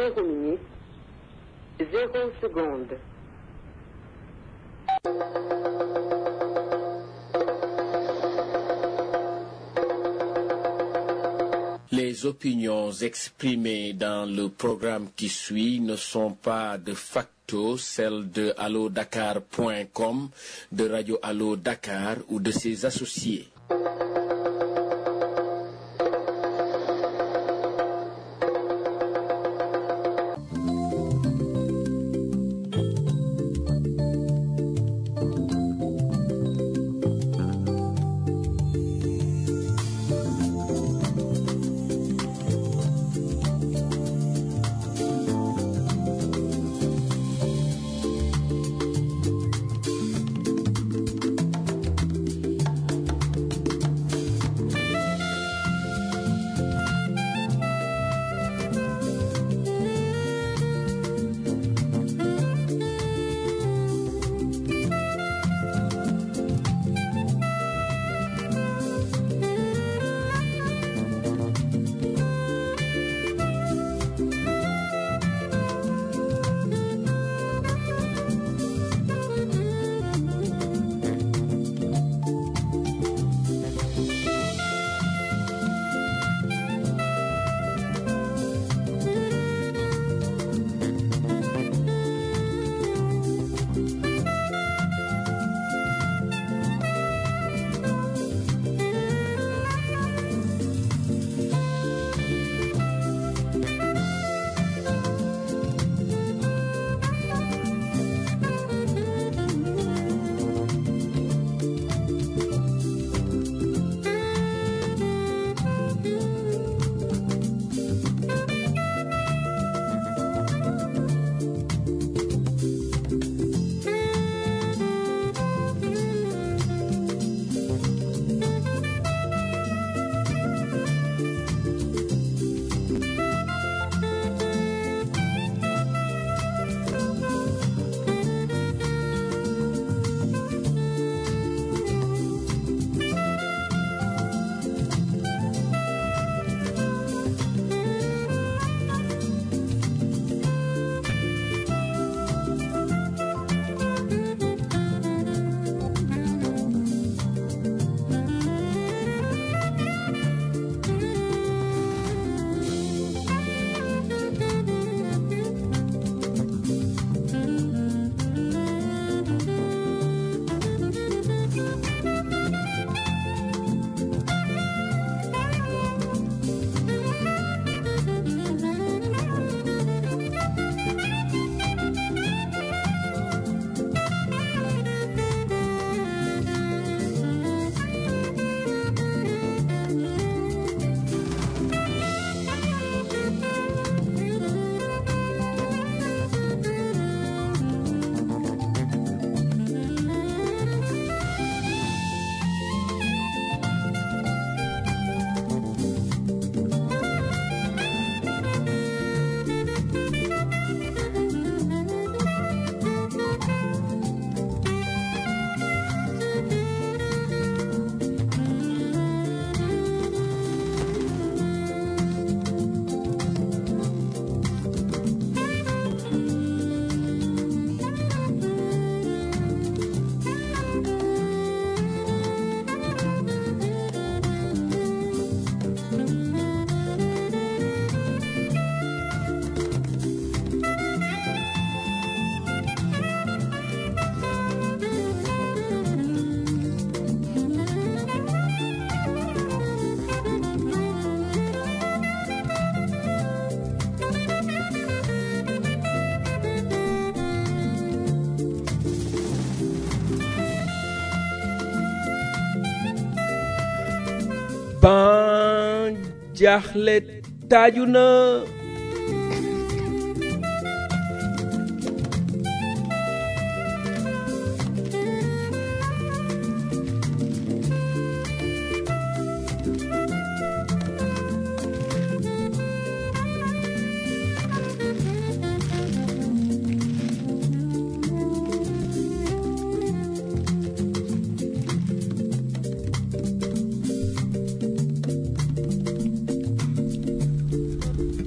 zéro minute, zéro seconde. Les opinions exprimées dans le programme qui suit ne sont pas de facto celles de allodakar.com, de Radio Allo Dakar ou de ses associés. ban jaaxle taaju na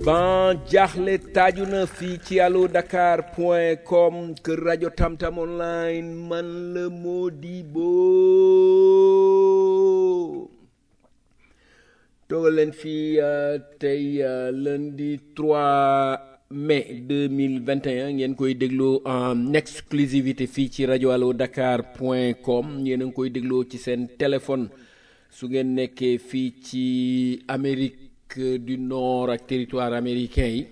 ban jaaxle taaju na fii ci allo dakar point com kër rajo tamtam online man la Modibo toogal leen fii uh, tey uh, lundi 3 mai 2021 ngeen koy dégloo en exclusivité fii ci rajo allo dakar point com yéen a ngi koy dégloo ci seen téléphone su ngeen nekkee fii ci Amérique du Nord ak territoire américain yi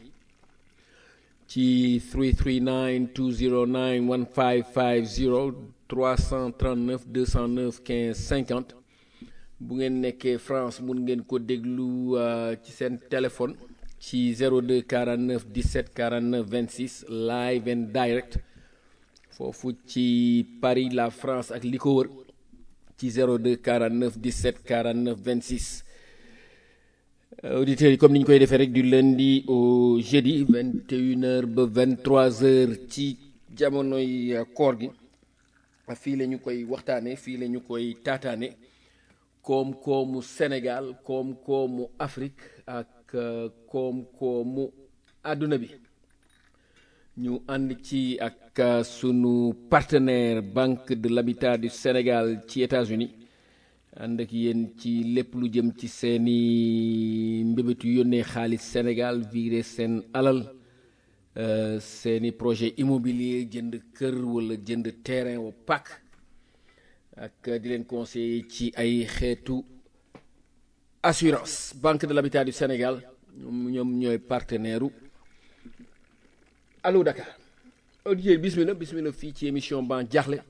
ci 339 209 1550 339 209 15 50 bu ngeen nekkee France mun ngeen ko déglu uh, ci seen téléphone ci 02 49 17 49 26 live and direct foofu ci Paris la France ak li ko wër ci 02 49 17 49 26 auditeurs yi comme ni ñu koy defee rek du lundi au jeudi 21h ba 23h ci jamonoy koor gi fii la ñu koy waxtaane fii la ñu koy taataane koom-koomu Sénégal koom-koomu Afrique ak koom-koomu àdduna bi ñu ànd ci ak sunu partenaire Banque de l'Habitat du Sénégal ci États-Unis ànd ak yéen ci lépp lu jëm ci seeni mbébétu yónnee xaalis Sénégal viré seen alal seeni projet immobilier jënd kër wala jënd terrain wa pak ak di leen conseiller ci ay xeetu assurance Banque de l'Habitat du Sénégal ñoom ñooy partenaire u Allo Dakar auditeurs bismillah bismillah fii ci émission ban jaaxle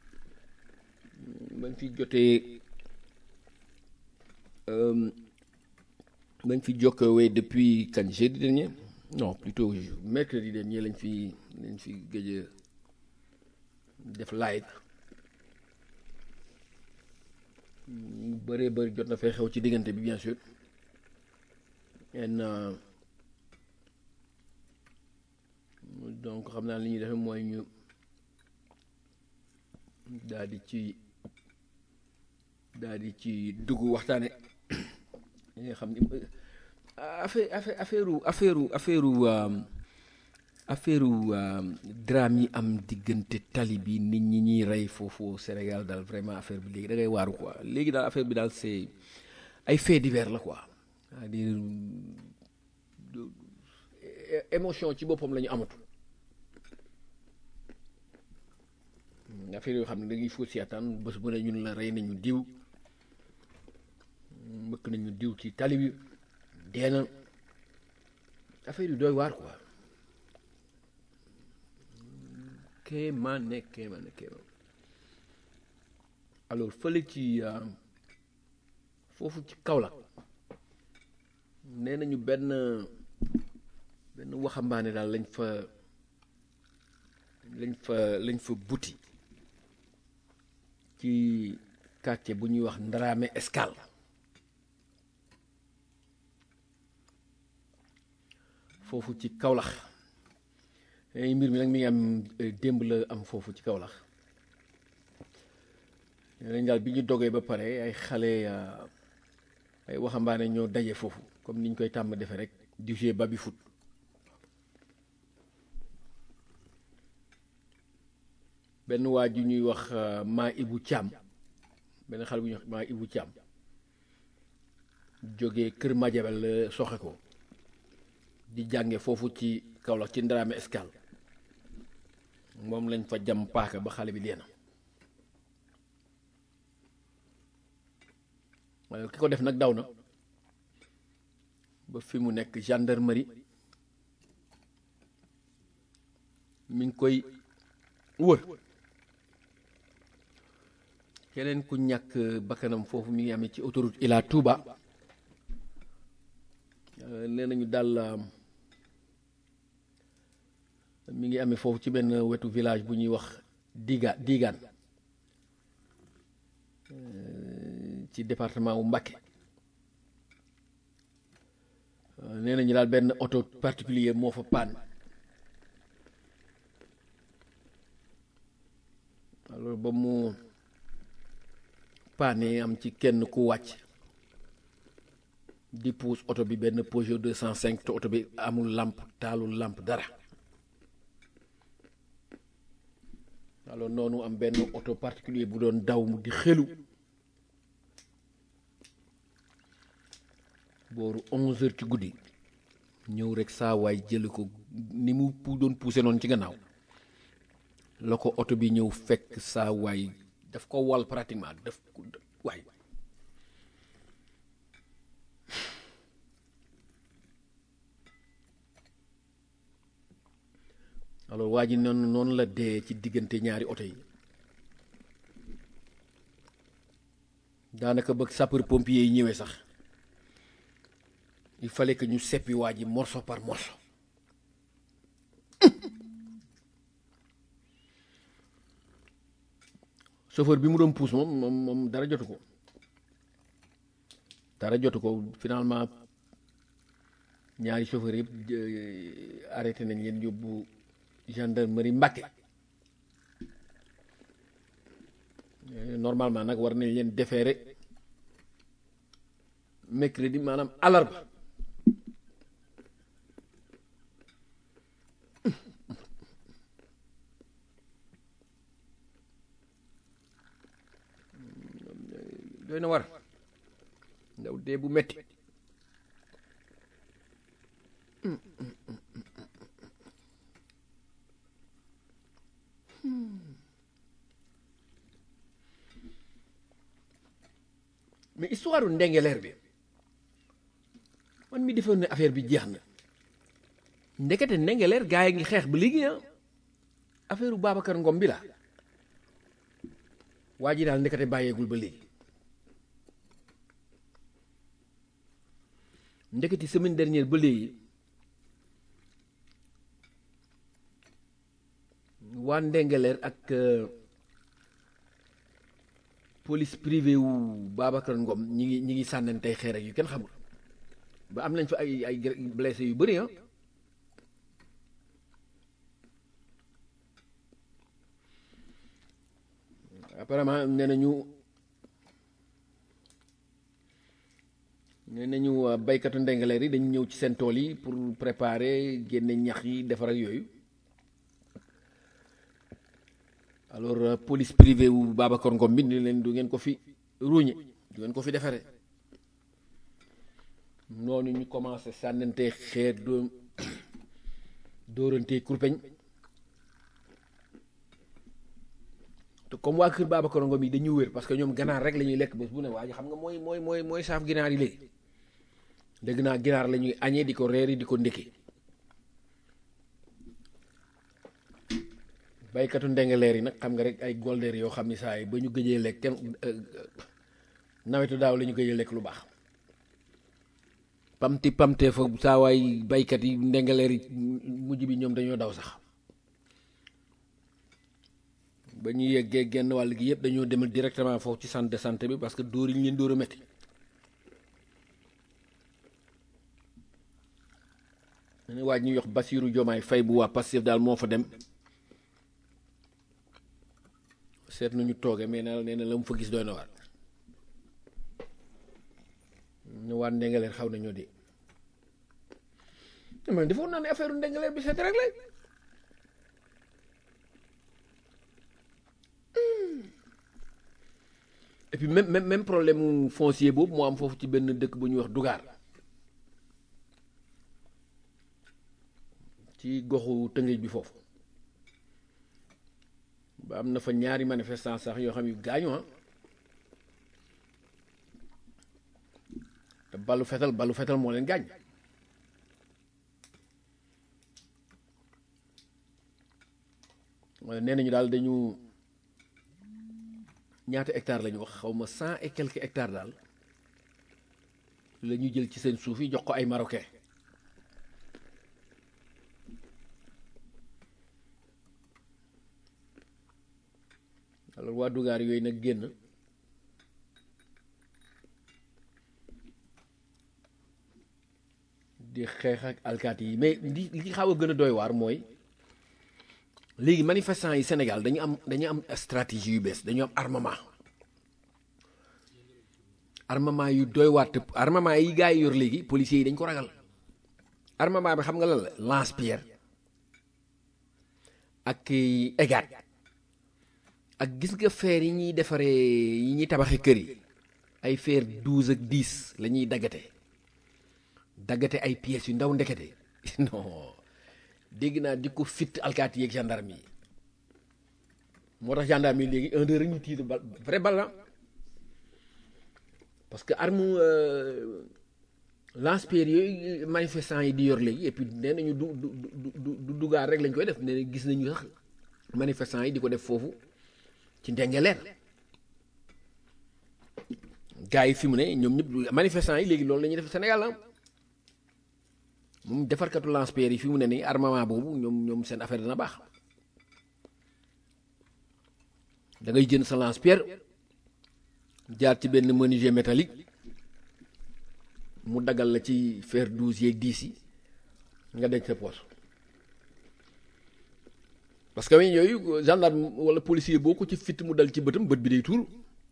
bañ fi jotee bañ fi jokkowee depuis kañ jeudi dernier non plutôt mercredi dernier lañ fi lañ fi gëj a def live bëree bëri jot na fay xew ci diggante bi bien sûr en donc xam naa li ñuy defe mooy ñu daal di ci daal di ci dugg waxtaane li nga xam ni affaire affaire affaire affaire affaire affaire drame yi am diggante tali bi nit ñi ñuy rey foofu Sénégal daal vraiment affaire bi léegi da ngay waaru quoi léegi daal affaire bi daal c'est ay faits divers la quoi c'est-à-dire émotion ci boppam la ñu amatu affaire yoo xam ne da ngay fóot seetaan bés bu ne ñun la rey nañu diw mbëkk nañu diw ci tali bi dee na affaire yu doy waar quoi kéemaane kéemaane kéemaan alors fële ci foofu ci Kaolack nee nañu benn benn waxambaane daal lañ fa lañ fa lañ fa buti ci quartier bu ñuy wax Ndaraame Escale foofu ci Kaolack mbir mi nag mi ngi am démb la am foofu ci Kaolack nañ daal bi ñu dogee ba pare ay xale ay waxambaane ñoo daje foofu comme niñ koy tàmm defe rek di jouer baby foot benn waa ju ñuy wax maa ibu Thiam benn xale bu ñuy wax maa ibu Thiam jógee kër Madiabel la soxe ko di jànge foofu ci Kaolack ci Ndaraame Escale moom lañ fa jam paaka ba xale bi dee na waaye ki ko def nag daw na ba fi mu nekk gendarmerie mi ngi koy wër keneen ku ñàkk bakkanam foofu mi ngi amee ci autoroute Ila Touba nee nañu daal mi ngi amee foofu ci benn wetu village bu ñuy wax Diga Digaan ci département wu Mbacké nee nañu daal benn auto particulier moo fa paan alors ba mu paane am ci kenn ku wàcc di puus oto bi benn Peugeot 205 te oto bi amul lampe taalul lampe dara alors noonu am benn oto particulier bu doon daw mu di xelu booru 11 heures ci guddi ñëw rek saa waay jëli ko ni mu pu doon poussé noonu ci gannaaw la ko oto bi ñëw fekk saa waay daf ko wal pratiquement daf ko waay alors waa ji noonu noonu la dee ci diggante ñaari oto yi daanaka bëgg sapeur pompier yi ñëwee sax il fallait que ñu seppi waa ji morceau par morceau chauffeur bi mu doon pousse moom moom moom dara jotu ko dara jotu ko finalement ñaari chauffeur yëpp arrêté nañ leen yóbbu gendarmerie Mbàkke normalement nag war nañ leen déféré mercredi maanaam alarba doy na war ndaw dee bu metti mais histoire u ndengeleer bi man mi defoon ne affaire bi jeex na ndekete ndengeleer gaa yi ngi xeex ba léegi ah affaire u Babacar Ngom bi la waa ji daal ndekete bàyyeegul ba léegi ndekete semaine dernière ba léegi waa ndengeleer ak police privée wu Babacar Ngom ñi ngi ñi ngi sànnantey xeer ak yu kenn xamul ba am nañ fa ay ay blessé yu bëri ah apparemment nee nañu nee nañu baykatu ndengaleer yi dañu ñëw ci seen tool yi pour préparer génne ñax yi defar ak yooyu alors police privée wu Babacar Ngom bi ni leen du ngeen ko fi ruuñe du ngeen ko fi defare noonu ñu commencé sànnante xeer doo dóorante kurpeñ te comme waa kër Babacar Ngom yi dañuy wér parce que ñoom ganaar rek la ñuy lekk bés bu ne waa ji xam nga mooy mooy mooy mooy saaf ginaar yi léegi dégg naa ginaar la ñuy añee di ko reeri di ko ndékkee baykatu ndengaleer yi nag xam nga rek ay goldeer yoo xam ni saa yi ba ñu gëjee lekk kenn nawetu daaw la ñu gëjee lekk lu baax pamti pamtee fa saa waay baykat yi ndengaleer yi mujj bi ñoom dañoo daw sax ba ñu yeggee genn wàll gi yëpp dañoo demal directement foofu ci centre de santé bi parce que dóor yi ñu leen dóor a metti ne waaj ñuy yox Basiiru Jomaay Fay bu waa Pastef daal moo fa dem seet nañu tooge mais na nee na la mu fa gis doy na waar ñu waat ndengaleer xaw nañoo de man defoon naa ne affaire ndengaleer bi seet rek la et puis même même même problème mu foncier boobu moo am foofu ci benn dëkk bu ñuy wax Dugaar ci goxu Tëngéej bi foofu ba am na fa ñaari manifestant sax yoo xam yu gaañu ah te balu fetal balu fetal moo leen gaañ wala nee nañu daal dañu ñaata hectare la ñu wax xaw ma cent et quelques hectares daal la ñu jël ci seen suuf yi jox ko ay marocain alors waa dugaar yooyu nag génn di xeex ak alkaati yi mais li li xaw a gën a doy waar mooy léegi manifestants yi Sénégal dañu am dañu am stratégie yu bees dañu am armement armement yu doy waat te armement yi gars yi yor léegi policiers yi dañ ko ragal armement bi xam nga lan la lance-pierre ak égat ak gis nga fer yi ñuy defaree yi ñuy tabaxee kër yi ay fer douze ak dix la ñuy daggate daggate ay pièces yu ndaw ndekete non dégg naa di ko fit alkaati yeeg gendarme yi moo tax gendarme yi léegi un deux rek ñu tiir bal vrai bal la parce que arme lance-pierre yooyu manifestant yi di yor léegi et puis nee nañu du du du du dugaar rek lañ koy def nee na gis nañu sax manifestant yi di ko def foofu ci ndengeleer gars yi fi mu ne ñoom ñëpp manifestant yi léegi loolu la ñuy def Sénégal la moom defarkatu lance-pierre yi fi mu ne nii armement boobu ñoom ñoom seen affaire dana baax da ngay jënd sa lance-pierre jaar ci benn menuisier métallique mu dagal la ci fer douze yeeg dix yi nga denc sa poche parce que weñ yooyu gendarme wala policier boo ko ci fitt mu dal ci bëtam bët bi day tuur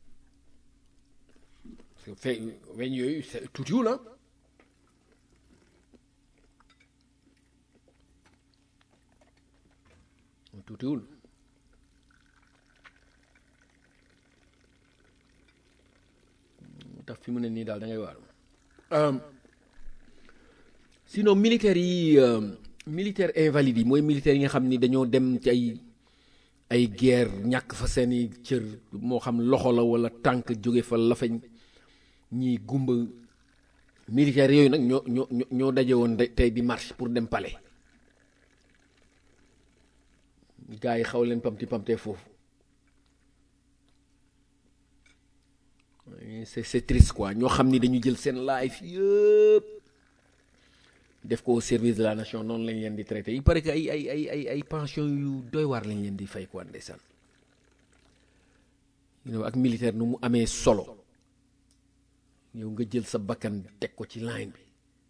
parce que fe weñ yooyu c'est tuutiwul ah tuutiwul tax fi mu ne nii daal da ngay waar sinon militaires yi militaire invalide yi mooy militaires yi nga xam ni dañoo dem ci ay ay guerre ñàkk fa seeni cër moo xam loxo la wala tànk jóge fa lafeñ ñii gumba militaires yooyu nag ñoo ñoo ñoo daje woon tey di marche pour dem palais gars yi xaw leen pamti pamtee foofu c'est c'est triste quoi ñoo xam ni dañu jël seen life yëpp def ko au service de la nation noonu lañ leen di traité il paraît que ay ay ay ay ay pension yu doy waar lañ leen di fay quoi ndeysaan yow ak militaire nu mu amee solo yow nga jël sa bakkan teg ko ci line bi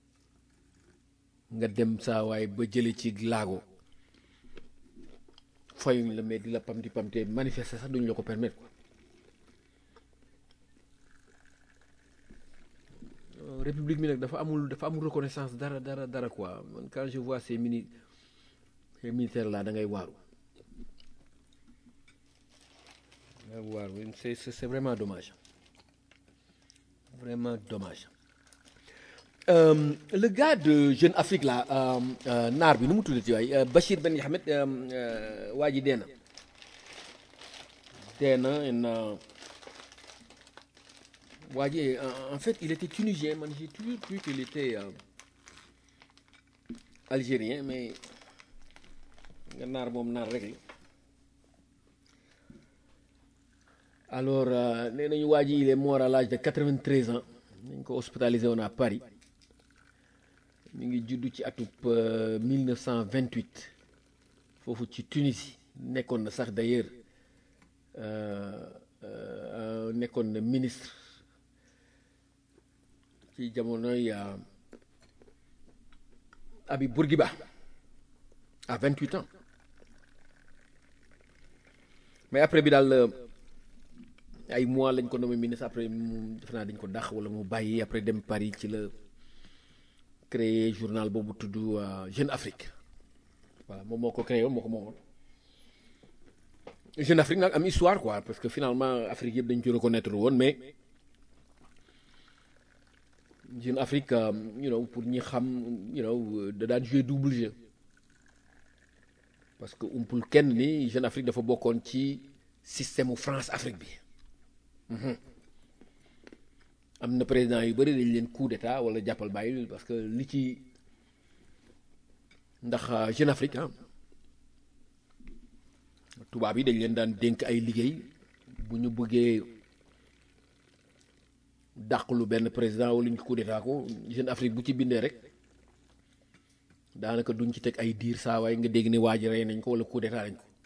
nga dem saa waay ba jële ci laago fayuñ la mais di la pamti pamte manifester sax duñ la ko permettre quoi république bi nag dafa amul dafa amul reconnaissance dara dara dara quoi man quand je vois ces mini ces militaires là da ngay waaru da ngay waaru c'est c'est vraiment dommage vraiment dommage euh, le gars de Jeune Afrique là naar bi nu mu tuddati waay Bachir Ben Ahmed waa ji dee na dee na waa ji en fait il était tunisien man j'ai toujours cru qu'il était euh, algérien mais nga naar moom naar rek la alors nee nañu waa ji il est mort à l'âge de 93 ans nañ ko hospitalisé woon à Paris mi ngi juddu ci atub 1928 foofu ci Tunisie nekkoon na sax d'ailleurs nekkoon na ministre ci jamonoy Abi Bourguiba à 28 ans mais après bi daal ay mois lañ ko nommé ministre après mu def naa dañ ko dàq wala mu bàyyi après dem Paris ci la créé journal boobu tudd Jeune Afrique voilà moom moo ko créé woon moo ko moomoon Jeune Afrique nag am histoire quoi parce que finalement Afrique yëpp dañ ci reconnaître woon mais Jeune Afrique you know pour ñi xam you know da daan jouer double jeu parce que umpul kenn ni Jeune Afrique dafa bokkoon ci système mu France Afrique bi am na président yu bëri dañ leen coup d'état wala jàppal bàyyi parce que li ci ndax Jeune Afrique ah tubaab yi dañ leen daan dénk ay liggéey bu ñu bëggee dàqlu benn président wala ñu coup d'état ko Jeune Afrique bu ci bindee rek daanaka duñ ci teg ay diir saa waaye nga dégg ni waa ji rey nañ ko wala coup d'état nañ ko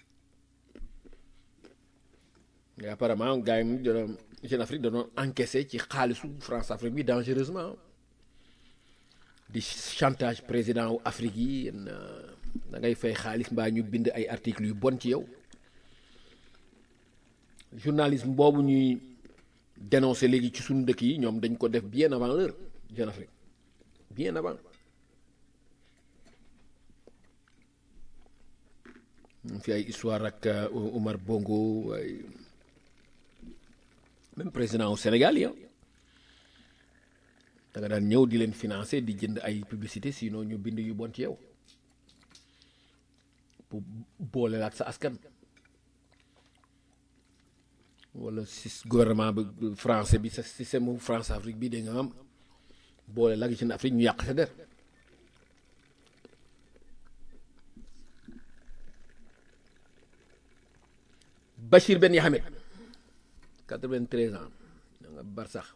mais apparemment gars yi doon Jeune Afrique da doon encaissé ci xaalisu France Afrique bi dangereusement di chantage président wu Afrique yi da ngay fay xaalis mbaa ñu bind ay articles yu bon ci yow journalisme boobu ñuy dénoncé léegi ci suñu dëkk yi ñoom dañ ko def bien avant l'heure Jeune Afrique bien avant ñu fi ay histoire ak Omar Bongo ay même président au Sénégal ya da nga daan ñëw di leen financer di jënd ay publicité sinon ñu bind yu bon ci yow pour boole la ak sa askan wala si gouvernement bi français bi sa système France Afrique bi da nga am boole la ak ci Afrique ñu yàq sa der Bachir Ben Yahamed 93 ans da nga bar sax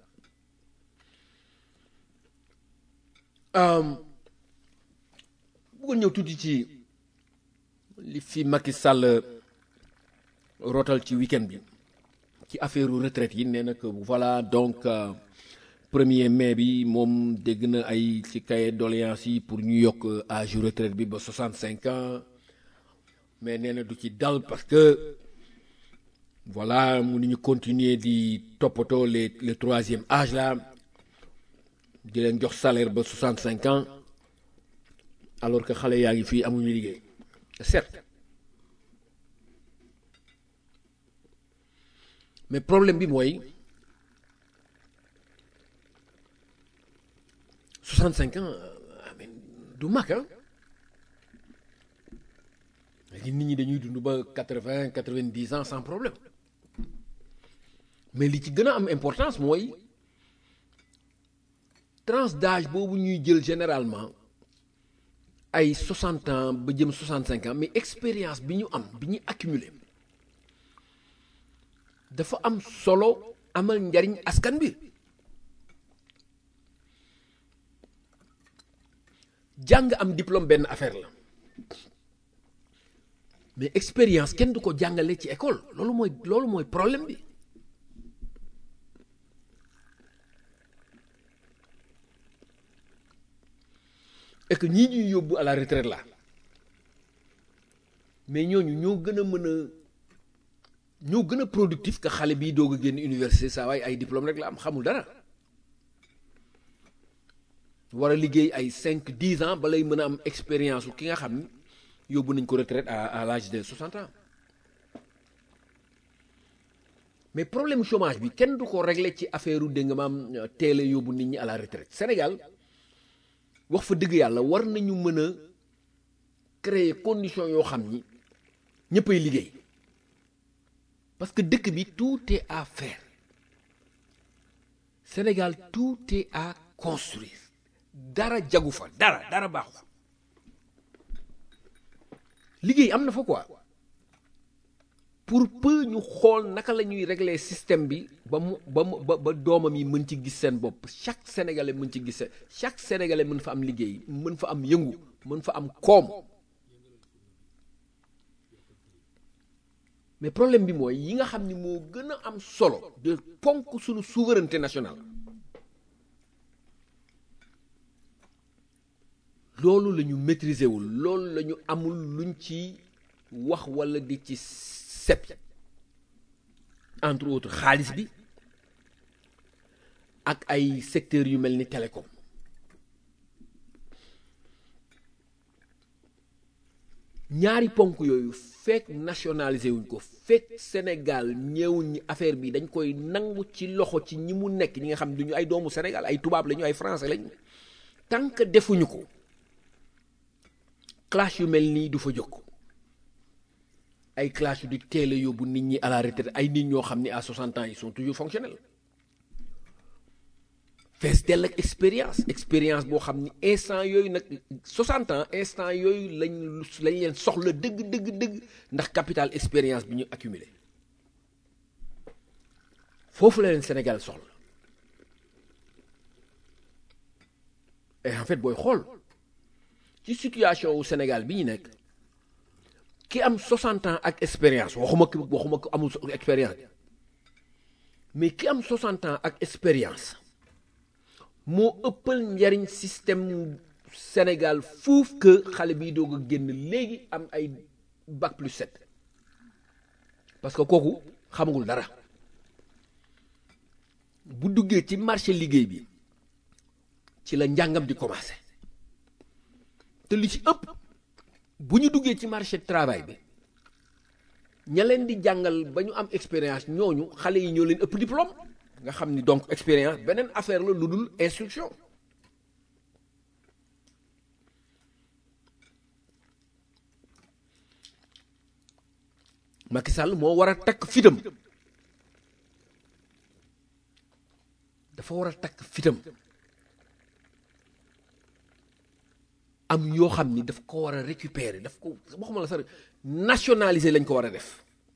bëggoon ñëw tuuti ci li fi Macky Sall rotal ci week-end bi ci affaire retraite yi nee na que voilà donc premier mai bi moom dégg na ay ci cahier doléance yi pour ñu yokk âge retraite bi ba 65 ans mais nee na du ci dal parce que voilà mu ñu continuer di toppatoo les le troisième âge là di leen jox salaire ba 65 ans alors que xale yaa ngi fii amuñu liggéey certes mais problème bi mooy 65 ans amen du mag ah léegi nit ñi dañuy dund ba 80 90 ans sans problème mais li ci gën a am importance mooy tranche d'âge boobu ñuy jël généralement ay 60 ans ba jëm 65 ans mais expérience bi ñu am bi ñu accumulé dafa am solo amal njariñ askan bi jàng am diplôme benn affaire la mais expérience kenn du ko jàngale ci école loolu mooy loolu mooy problème bi et que ñii ñuy yóbbu à la retraite là mais ñooñu ñoo gën a mën a ñoo gën a productif que xale bii doog a génn université saa waay ay diplôme rek la am xamul dara war a liggéey ay cinq dix ans ba lay mën a am expérience ki nga xam ni yóbbu nañ ko retraite à à l'âge de 60 ans mais problème chômage bi kenn du ko régler ci affaire u dégg nga maam teel a yóbbu nit ñi à la retraite Sénégal wax fa dëgg yàlla war nañu mën a créer condition yoo xam ni ñëppay liggéey parce que dëkk bi tout est à faire Sénégal tout est à construire dara jagu fa dara dara baaxu fa liggéey am na fa quoi pour peu ñu xool naka la ñuy régler système bi ba mu ba mu ba ba doomam yi mën ci gis seen bopp chaque sénégalais mën ci gis seen chaque sénégalais mën fa am liggéey mën fa am yëngu mën fa am koom mais problème bi mooy yi nga xam ni moo gën a am solo de ponk suñu souveraineté nationale loolu la ñu maîtriser wul loolu la ñu amul luñ ci wax walla di ci set entre autres xaalis bi ak ay secteurs yu mel ni télécom ñaari ponk yooyu fekk nationalisé wuñ ko fekk Sénégal ñëwuñ ñi affaire bi dañ koy nangu ci loxo ci ñi mu nekk ñi nga xam ne duñu ay doomu Sénégal ay tubaab lañu ay français lañu tant que defuñu ko clash yu mel nii du fa jóg ay clash yu di teel a yóbbu nit ñi à la retraite ay nit ñoo xam ni à 60 ans ils sont toujours fonctionnels fees dell ak expérience expérience boo xam ni instant yooyu nag 60 ans instant yooyu lañ lañ leen soxla dëgg dëgg dëgg ndax capital expérience bi ñu accumulé foofu la leen Sénégal soxla et en fait booy xool ci situation wu Sénégal bi ñu nekk ki am 60 ans ak expérience waxuma ki waxuma ko amul expérience mais ki am 60 ans ak expérience moo ëppal njariñ système Sénégal fuuf que xale biy doog a génn léegi am ay bac plus 7 parce que kooku xamagul dara bu duggee ci marché liggéey bi ci la njàngam di commencé te li ci ëpp bu ñu duggee ci marché travail bi ña leen di jàngal ba ñu am expérience ñooñu xale yi ñoo leen ëpp diplôme nga xam ni donc expérience beneen affaire la lu dul instruction Macky Sall moo war a takk fitam dafa war a takk fitam am yoo xam ni daf ko war a récupérer daf ko waxuma la sax nationaliser lañ ko war a def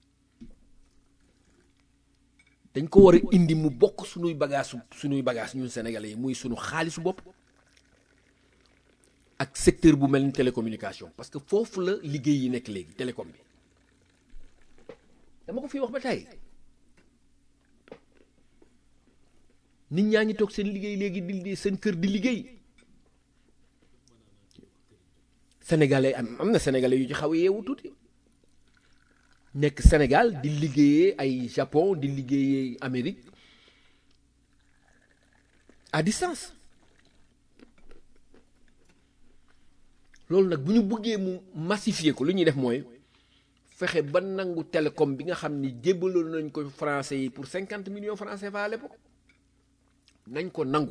dañ ko war a indi mu bokk suñuy bagage suñuy bagage ñun sénégalais yi muy suñu xaalisu bopp ak secteur bu mel ni télécommunication parce que foofu la liggéey yi nekk léegi télécom bi dama ko fi wax ba tey nit ñaa ngi toog seen liggéey léegi di seen kër di liggéey sénégalais am am na sénégalais yu ci xaw a yeewu tuuti nekk Sénégal di liggéeyee ay Japon di liggéeyee Amérique à distance loolu nag bu ñu bëggee mu massifier ko lu ñuy def mooy fexe ba nangu télécom bi nga xam ni jébbaloon nañ ko français yi pour cinquante millions francs CFA à l'époque nañ ko nangu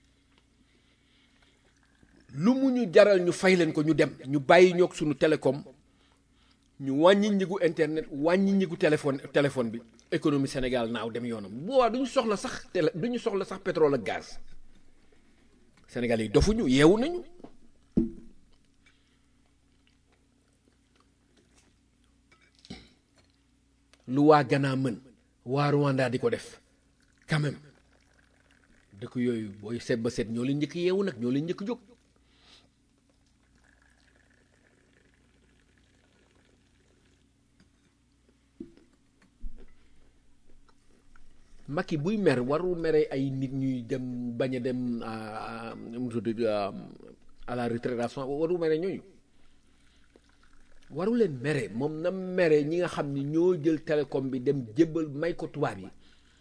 lu mu ñu jaral ñu fay leen ko ñu dem ñu bàyyi ñoog suñu télécom ñu wàññi njëgu internet wàññi njëgu téléphone téléphone bi économie Sénégal naaw dem yoonam boobaa du ñu soxla sax télé du ñu soxla sax pétrole ak gaz Sénégal yi dofuñu yeewu nañu lu waa Ghana mën waa Rwanda di ko def quand même dëkk yooyu booy seet ba seet ñoo leen njëkk yeewu nag ñoo leen njëkk jóg Macky buy mer warul mere ay nit ñuy dem bañ a dem à la retraite warul mere ñooñu waru leen mere moom na mere ñi nga xam ni ñoo jël télécom bi dem jébbal may ko tubaab yi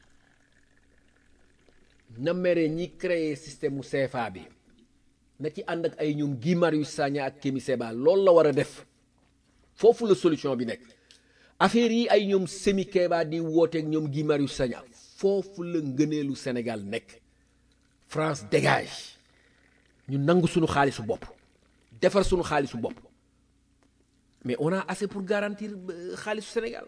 na mere ñi créer système mu CFA bi na ci ànd ak ay ñoom Guy Marius Sagna ak Kémi Séba loolu la war a def foofu la solution bi nekk affaire yi ay ñoom Semi Keba di wooteeg ñoom Guy Marius Sagna foofu la ngëneelu Sénégal nekk France dégage ñu nangu suñu xaalisu bopp defar suñu xaalisu bopp mais on a assez pour garantir xaalisu Sénégal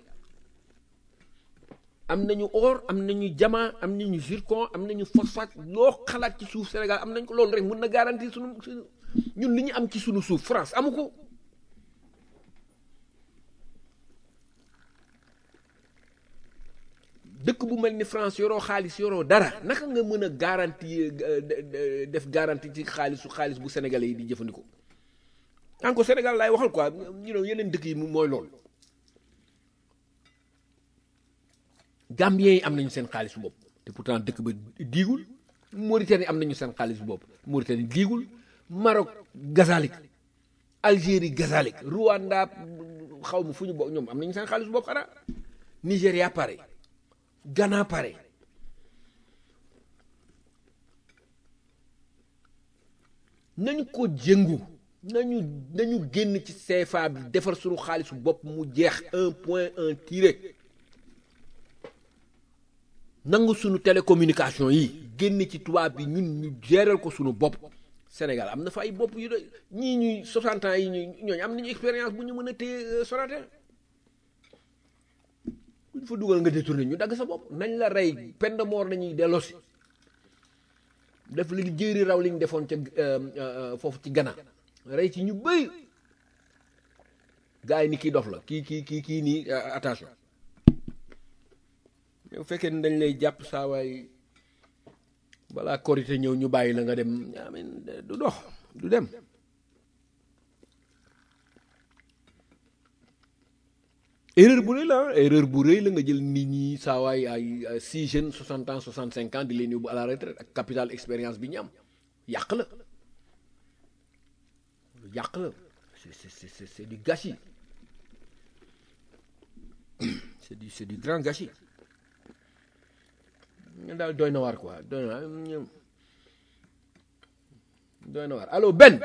am nañu or am nañu diamant am nañu zircon am nañu phosphate loo xalaat ci suuf Sénégal am nañ ko loolu rek mën na garantir sunu ñun li ñu am ci sunu suuf France amu ko dëkk bu mel ni France yoroo xaalis yoroo dara naka nga mën a garantie def garantie ci xaalisu xaalis bu sénégalais yi di jëfandikoo encore Sénégal laay waxal quoi ñu ne yeneen dëkk yi mooy loolu Gambien yi am nañu seen xaalis bopp te pourtant dëkk ba diigul Mauritanie am nañu seen xaalis bopp Mauritanie diigul Maroc gazalik Algérie gazalik Rwanda xaw ma fu ñu bokk ñoom am nañu seen xaalis bopp xanaa Nigéria pare Ghana pare nañu ko jëngu nañu nañu génn ci CFA bi defar suñu xaalisu bopp mu jeex un point un tiré nangu suñu télécommunication yi génn ci tubaab bi ñun ñu géral ko suñu bopp Sénégal am na fa ay bopp yu doy ñii ñuy 60 ans yi ñu ñooñu am nañu expérience bu ñu mën a téye Sonatel bu ñu fa dugal nga détourné ñu dagg sa bopp nañ la rey peine de mort nañuy delloosi def li jéeri raw li ñu defoon ca foofu ci Ghana rey ci ñu bëri gars yi ni kii dof la kii kii kii kii nii attention bu fekkee ni dañ lay jàpp saa waay balaa korité ñëw ñu bàyyi la nga dem amin du dox du dem erreur bu rëy la erreur bu rëy la nga jël nit ñi saa waay ay six jeunes soixante ans soixante cinq ans di leen yóbbu à la retraite ak capital expérience bi ñu am yàq la yàq la c'est c'est c'est du gâchis c'est du c'est du grand gâchis ñu daal doy na waar quoi doy na ñu- doy na waar allo Ben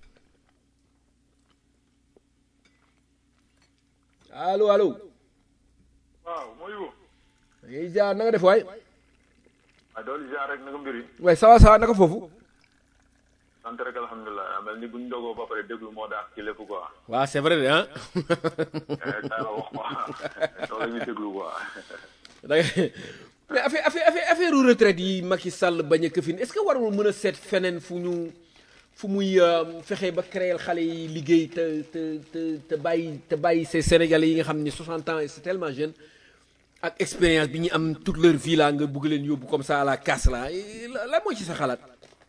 allo allo waaw mooy wu yéy jaar na nga def waay ah doolu ziar rek naka mbir yi waay sawa sawa naka foofu sant rek alhamdulilah mel ni buñ dogoo ba pare déglu moo daax ci lépp quoi waaw c'est vrai de ah tay la wax quoi loolu ñu déglu quoi da ngay mais affaire affaire affaire affaire retraite yi Macky Sall bañ a këfin est-ce que warul mën a seet feneen fu ñu fu muy euh, fexe ba créer xale yi liggéey te te te te bàyyi te bàyyi ces Sénégalais yi nga xam ni 60 ans et c'est tellement jeune ak expérience bi ñu am toute leur vie là nga bëgg leen yóbbu comme ça à la casse là Et la la mooy ci sa xalaat.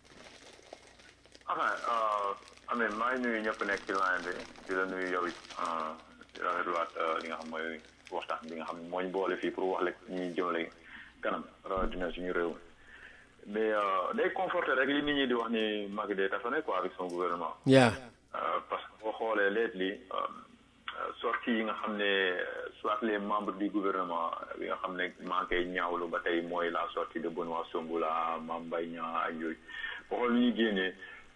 enfin amee maa ngi nuyu ñëpp nekk ci line bi di la nuyu yow it di rafetluwaat li nga xam mooy waxtaan bi nga xam ne moo ñu boole fii pour wax la ñuy jëmale kanam rawatina suñu réew mais day conforter rek li nit ñi di wax ni Macky day tafane quoi avec son gouvernement yaa Euh, parce que boo xoolee lately sortie yi nga xam ne soit les membres du gouvernement bi nga xam ne maa ngi koy ñaawlu ba tey mooy la sortie de Benoît Sambou-Là Mame Mbaye Niang ak yooyu boo xool li ñuy génnee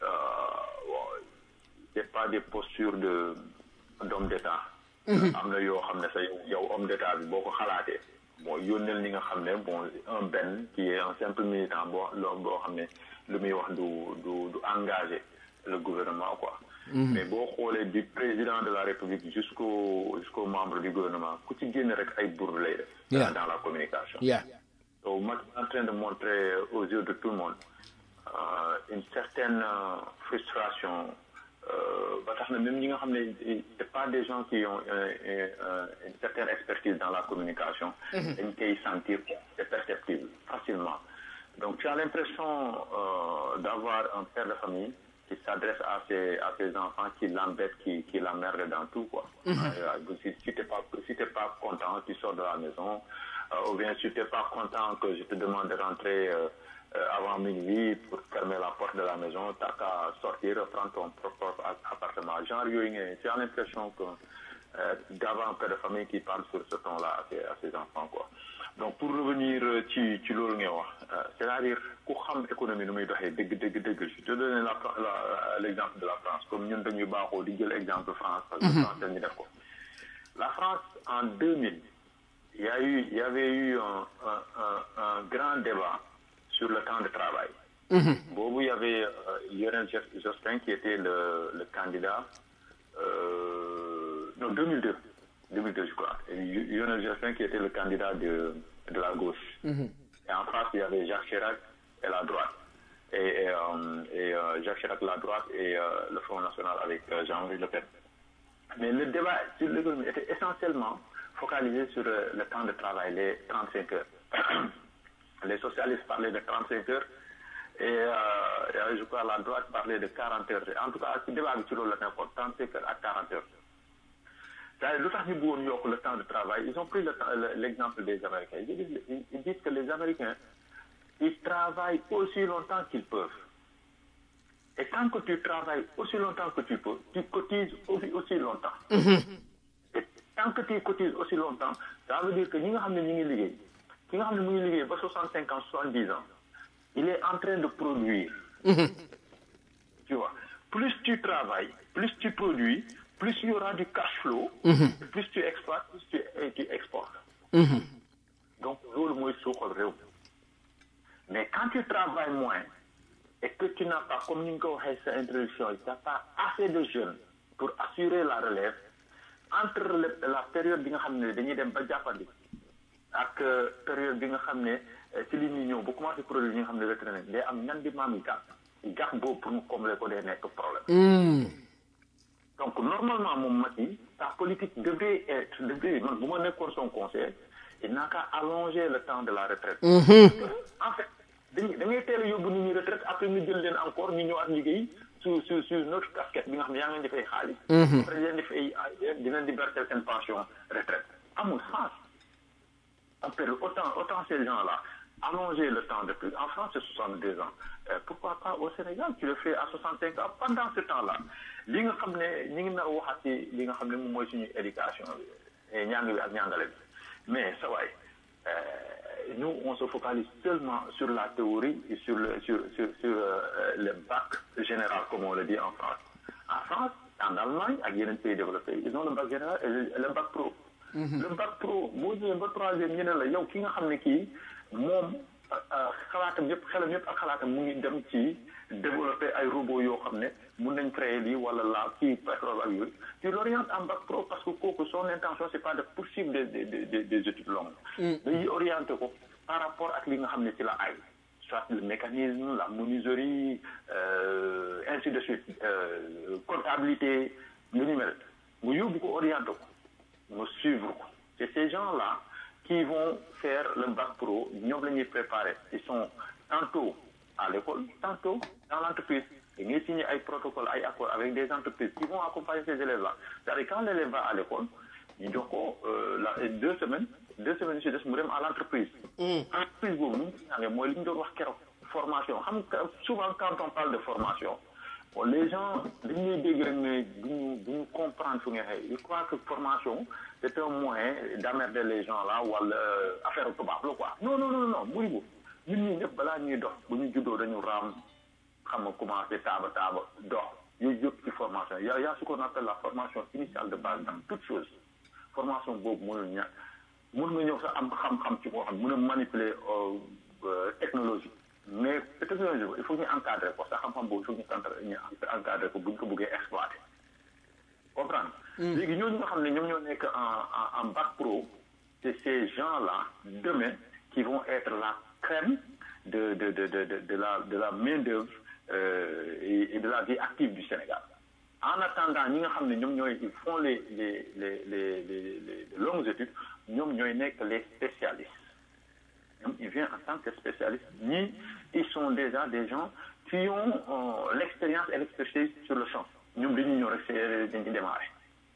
bon c'est pas des postures de d'homme d'état am na yoo xam ne sa yow homme d'état bi boo ko xalaatee bon yónneel ñi nga xam ne bon un benn qui est un simple militant boo loo boo xam ne lu muy wax du du du engagé le gouvernement quoi mais boo xoolee du président de la république jusqu'au jusqu'au membre du gouvernement ku ci génn rek ay bourde lay def Yeah. dans la communication yaa donc Macky est en train de montrer aux yeux de tout le monde euh, une certaine euh, frustration euh, ba tax na même ñi nga xam ne c'est pas des gens qui ont euh, euh, une certaine expertise dans la communication dañ koy sentir c'est perceptible facilement donc tu as l'impression euh, d'avoir un père de famille qui s'adresse à ses à ses enfants qui l'embêtent qui qui l'emmerdent dans tout quoi Euh, si si t'es pas si t'es pas content tu sors de la maison euh, ou bien si t'es pas content que je te demande de rentrer euh, euh, avant minuit pour fermer la porte de la maison t'as qu'à sortir prendre ton propre appartement genre yooyu nga tu as l'impression que euh, d'avoir un père de famille qui parle sur ce ton-là à ses à ses enfants quoi donc pour revenir euh, ci ci loolu ngay wax euh, c'est-à-dire ku xam économie nu muy doxee dëgg dëgg dëgg je te donne la la l'exemple de la France comme ñun dañuy baaxoo di jël exemple France parce que France dañu def ko la France en 2000 il y a eu il y avait eu un un un, un grand débat sur le temps de travail boobu il y avait euh, Lionel Jos- Jospin qui était le le candidat euh, non 2002 2002 je crois et Lionel Jospin qui était le candidat de de la gauche et en face il y avait Jacques Chirac et la droite et et, euh, et euh, Jacques Chirac la droite et euh, le Front National avec euh, Jean-Marie Le Pen mais le débat sur l'économie était essentiellement focalisé sur euh, le temps de travail, les 35 heures. les socialistes parlaient de 35 heures et, euh, et je crois la droite parlait de 40 heures. En tout cas, ce débat bi ci loolu la nekkoon 35 heures à 40 heures. C'est-à-dire lu tax ñu bëggoon yokk le temps de travail ils ont pris le temps- le- l'exemple des Américains ils disent, ils- ils disent que les Américains ils travaillent aussi longtemps qu'ils peuvent. Et tant que tu travailles aussi longtemps que tu peux, tu cotises aussi, aussi longtemps. Et tant que tu cotises aussi longtemps, ça veut dire que ñi nga xam ne ñu ngi liggéey ki nga xam ne mu ngi liggéey ba 65 ans 70 ans il est en train de produire. tu vois plus tu travailles plus tu produis plus il y aura du cash flow. plus tu exploites plus tu, et tu exportes. donc loolu mooy suuxal réew mais quand tu travailles moins et que tu n'as pas comme ni nga ko waxee sa introduction tu n'as pas assez de jeunes pour assurer la relève entre le- la période bi nga xam ne dañuy dem ba jàppandi ak euh, période bi nga xam ne euh, ci li ñuy ñëw bu commencé produit yi nga xam ne retraité day am ñan di maam yi gàpp gàpp boobu pour mu combler ko day nekk problème donc normalement moom Macky sa politique devrait être devrait man bu ma nekkoon son conseil il n'a qu'à allonger le temps de la retraite en fait dañuy da ngay teel a yóbbu nit ñi retraite après ñu jël leen encore ñu ñëwaat liggéey su su su notre casquette bi nga xam ne yaa ngi leen di fay xaalis après di leen di fay di leen di verser seen pension retraite amul sens en fait autant autant ces gens-là allonger le temps de plus en France c'est 62 ans Euh, pourquoi pas au Sénégal tu le fais à 65 ans pendant ce temps-là li nga xam ne ñi ngi nar a waxaat ci li nga xam ne moom mooy suñu éducation bi et ñàng bi ak ñàngale bi mais sa waay euh, nous, on se focalise seulement sur la théorie et sur le, sur, sur, sur euh, le bac général, comme on le dit en France. En France, en Allemagne, ak yeneen pays développés, ils ont le bac général et le, le bac pro. le bac pro boo ñëwee ba troisième ñu ne la yow ki nga xam ne kii moom xalaatam yëpp xelam yëpp ak xalaatam mu ngi dem ci développer ay robots yoo xam ne mun nañ créer lii wala la kii pétrole ak yooyu tu l'orientes en bac pro parce que kooku son intention c'est pas de poursuivre des des des des études longues. dañuy orienté ko par rapport ak li nga xam ne ci la ay soit le mécanisme la menuiserie euh, ainsi de suite euh, comptabilité lu ñu mel nga yóbbu ko orienté ko nga suivre ko c'est ces gens-là qui vont faire le bac pro ñoom la ñuy préparer ils sont tantôt à l'école tantôt dans l'entreprise da ngay signer ay protocole ay accords avec des entreprises qui vont accompagner ces élèves-là c'est-à-dire quand l'élève va à l'école ñu jox ko la deux semaines deux semaines si des mu dem à l'entreprise entreprise boobu nu mu si ñaange mooy li ñu doon wax keroog formation xam nga souvent quand on parle de formation bon les gens dañuy dégg rek ne duñu duñu comprendre fu nga xëy je crois que formation c'est un moyen d'emmerder les gens là wala affaire tubaab la quoi non non non non muy bu ñun ñii ñëpp balaa ñuy dox bu ñu juddoo dañu raam xam nga commencé taaba taaba dox yooyu yëpp ci formation y a y a ce qu'on appelle la formation initiale de base dans toute chose formation boobu mënul ñàkk mën nga ñëw sax am xam-xam ci boo xam mën a manipuler technologie mais technologie il faut ñu encadrer ko sax xam-xam boobu il faut ñu ñu encadrer ko bu ñu ko bëggee exploiter comprendre léegi ñooñu nga xam ne ñoom ñoo nekk en en bac pro c'est ces gens-là demain qui vont être la crème de de de de de, de la de la main d'œuvre euh, et, et de la vie active du Sénégal en attendant ñi nga xam ne ñoom ñooy ils font les les les les les les longues études ñoom ñooy nekk les spécialistes ñoom ils viennent en tant que spécialistes ñii ils sont déjà des gens qui ont euh, l'expérience et l'expertise sur le champ ñoom dañuy ñëw rek c'est dañ ci démarrer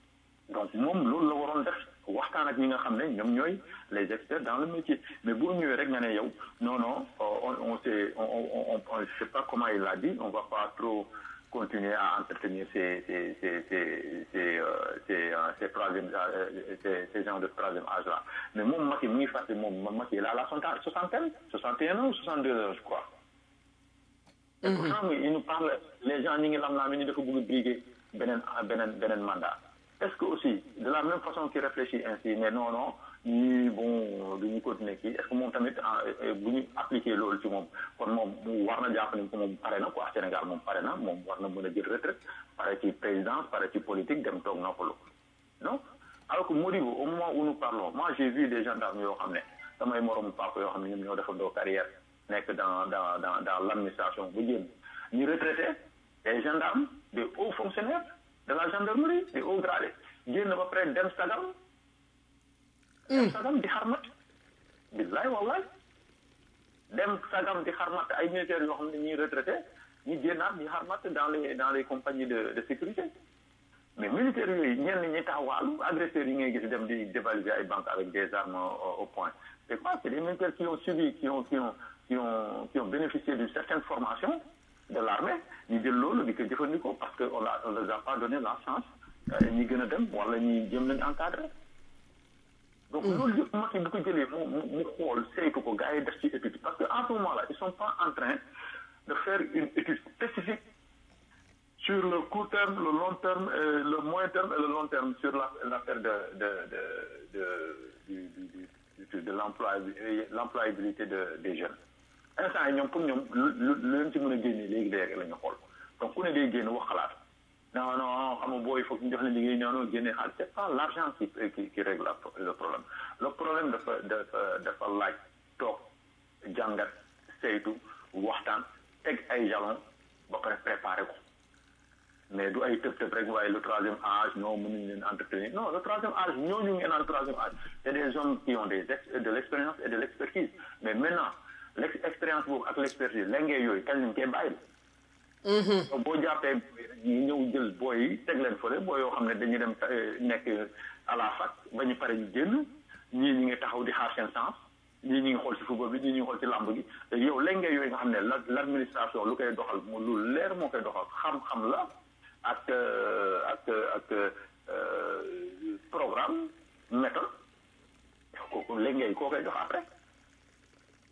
donc moom loolu la waroon def waxtaan ak ñi nga xam ne ñoom ñooy les experts dans le métier mais boo ñëwee rek nga ne yow non non on on sait on on on je sais pas comment il l'a dit on va pas trop continuer à entretenir ces ces ces ces ces euh, ces, euh, ces troisième euh, ces, ces gens de troisième âge là mais moom Macky mu ngi fàtte moom Macky il a la soixantaine soixante et un ans soixante deux ans je crois. et pourtant il nous parle les gens ñi ngi lam laa mi ni dafa bëgg briguer beneen beneen beneen mandat. est-ce que aussi de la même façon qu'il réfléchit ainsi mais non non ñii bon du ñu continuer kii est-ce que moom tamit bu ñu appliquer loolu ci moom kon moom mu war na jàpp ni ko moom pare na quoi Sénégal moom pare na moom war na mën a jël retraite pare ci présidence pare ci politique dem toog noppalu non alors que Modibo au moment où nous parlons moi j'ai vu des gendarmes yoo xam ne samay moromu papa yoo xam ne ñoom ñoo defandoo carrière nekk dans dans dans dans l'administration bu jéem ñu retraité des gendarmes des hauts fonctionnaires de la gendarmerie des hauts gradés génn ba pare dem sagam dem sagam di xarmat billaay wallaay dem sagam di xarmat ay militaires yoo xam ne ñuy retraité ñu génnaat di xarmat dans les dans les compagnies de de sécurité mais militaires yooyu ñenn ñi taxawaalu agresseurs yi ngay gis dem di dévaliser ay banques avec des armes au point c'est quoi c'est des militaires qui ont subi qui ont qui ont qui ont qui ont bénéficié d'une certaine formation de l'armée ñu jël loolu di ko jëfandikoo parce que on a on les a pas donné la chance ñi gën a dem wala ñi jëm leen encadré donc loolu yëpp Macky bu ko jëlee mu mu mu xool saytu ko gars yi def ci étude parce que en ce moment là ils sont pas en train de faire une étude spécifique sur le court terme le long terme et le moyen terme et le long terme sur la l'affaire de de de de du du du de l'emploi l'employabilité de des jeunes instant yi ñoom pour ñoom lu lu leen ci mën a génnee léegi léegi la ñu xool donc ku ne day génn wax xalaat non non xam nga booy foog ñu jox leen liggéey non non génne xaalis c'est pas l'argent qui qui qui règle le problème le problème dafa dafa dafa laaj toog jàngat saytu waxtaan teg ay jalons ba pare préparer ko mais du ay tëb tëb rek waaye le troisième âge non mënuñ leen entretenir non le troisième âge ñooñu ngeen naan troisième âge c'est des hommes qui ont des ex de l'expérience et de l'expertise mais maintenant l'expérience boobu ak l'expertise lengee yooyu kañ lañ koy bàyyi boo jàppee ñu ñëw jël booy yi teg leen fële booy yoo xam ne dañuy dem nekk à la fac ba ñu pare ñu génn ñii ñi ngi taxaw di xaar seen sens ñii ñi ngi xool ci football bi ñii ñi ngi xool ci lamb gi te yow lengee yooyu nga xam ne l'administration lu koy doxal mu lu leer moo koy doxal xam-xam la ak ak ak programme méthode kooku lengee koo koy dox après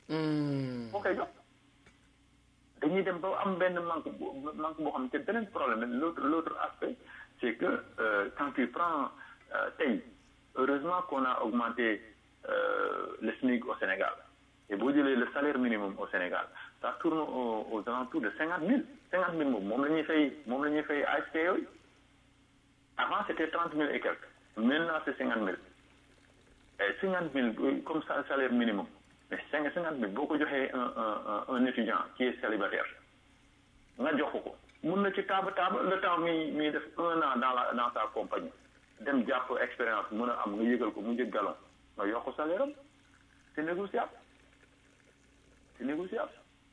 moo koy jox dañuy dem ba am benn manque bu manque boo xam ne te beneen problème l'autre l'autre aspect c'est que euh, quand tu prends euh, tey heureusement qu'on a augmenté euh, le SMIC au Sénégal et boo jëlee le salaire minimum au Sénégal ça tourne aux, aux alentours de cinquante mille cinquante mille moom moom la ñuy fay moom la ñuy fay ASP yooyu avant c'était trente mille et quelques maintenant c'est cinquante mille et cinquante mille comme ça salaire minimum mais cinq cinquante mille boo ko joxee un un un étudiant qui est célibataire nga jox ko mun na ci taaba taaba le temps mi mi def un an dans la dans sa compagnie dem jàpp expérience mun a am nga yëgal ko mu jëg galon nga yokk salaire am c'est négociable c'est négociable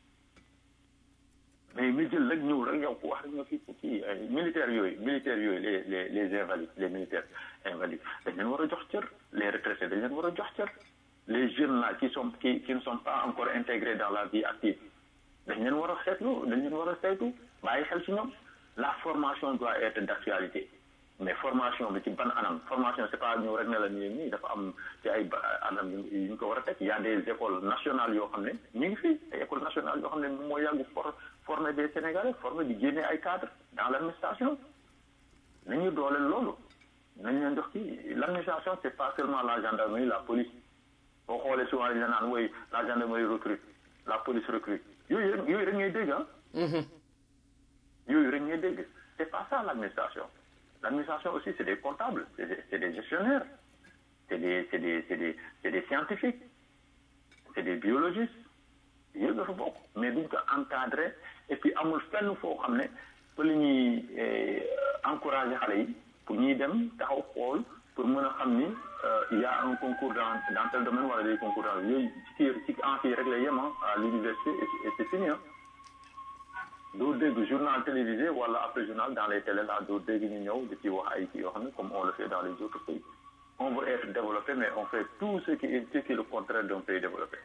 mais nga jël rek ñëw rek yow ko wax rek nga fi kii militaires yooyu militaires yooyu les les les invalides les militaires invalides dañ leen war a jox cër les retraités dañ leen war a jox cër les jeunes là qui sont qui qui ne sont pas encore intégrés dans la vie active dañ leen war a seetlu dañ leen war a saytu bàyyi xel ci ñoom la formation doit être d'actualité mais formation bi ci ban anam formation c'est pas ñëw rek ne la nii nii dafa am ci ay anam yu ñu ko war a teg y a des écoles nationales yoo xam ne ñu ngi fii ay écoles nationales yoo xam ne moo yàgg for former des Sénégalais former di génne ay cadres dans l'administration nañu dooleel loolu nañ leen jox kii l'administration c'est pas seulement la gendarmerie la police boo xoolee souvent dañ la naan woy la gendarmerie recrute la police recrute yooyu rek yooyu rek ngay dégg ah yooyu rek ngay dégg c'est pas ça l'administration l'administration aussi c'est des comptables c'est des, c'est des gestionnaires c'est des c'est des c'est des c'est des scientifiques c'est des biologistes yooyu dafa bokk mais duñ ko encadrer et puis amul fenn foo xam ne fa la ñuy encourager xale yi pour ñuy dem taxaw xool pour mën a xam ni il y a un concours dans dans tel domaine wala des concours dans yooyu ci ci en fii rek la yem à l'université et c'est fini doo dégg journal télévisé wala après journal dans les télé là doo dégg ñu ñëw di ci wax ay kii yoo xam ne comme on le fait dans les autres pays on veut être développé mais on fait tout ce qui est ce qui est le contraire d'un pays développé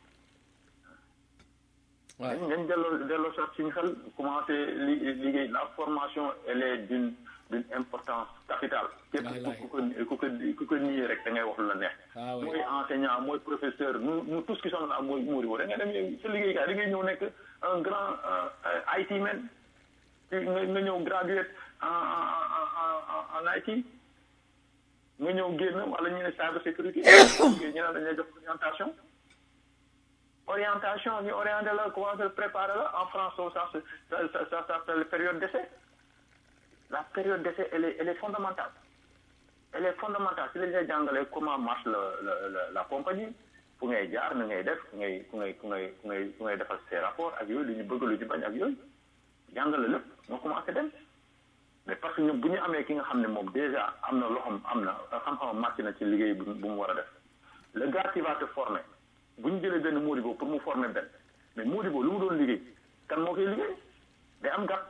dañ dañ delloo delloo sax suñu xel commencé li liggéey la formation elle est d'une d'une importance capitale képp ku ko ku ko ku ko nié rek da ngay wax lu la neex mooy enseignant mooy professeur nous nous tous qui sommes là mooy muuri bo da ngay dem sa liggéeykaay da ngay ñëw nekk un grand IT man nga nga ñëw graduate en en en IT nga ñëw génn wala ñu ne cyber sécurité ñu ne dañ lay jox orientation orientation ñu orienté la commencé préparer la en France ça ça ça ça s'appelle période d'essai la période d'essai elle est elle est fondamentale elle est fondamentale si lañ lay jàngalee comment marche la la la compagnie fu ngay jaar na ngay def fu ngay fu ngay fu ngay fu ngay fu ngay defal ses rapports ak yooyu lu ñu bëgg lu ñu bañ ak yooyu jàngale lépp nga commencé dem mais parce que ñun bu ñu amee ki nga xam ne moom déjà am na loxoom am na xam-xamam màcc na ci liggéey bu bu mu war a def le gars qui va te former bu ñu jëlee benn Modibo pour mu former benn mais Modibo lu mu doon liggéey kan moo koy liggéey day am gàtt.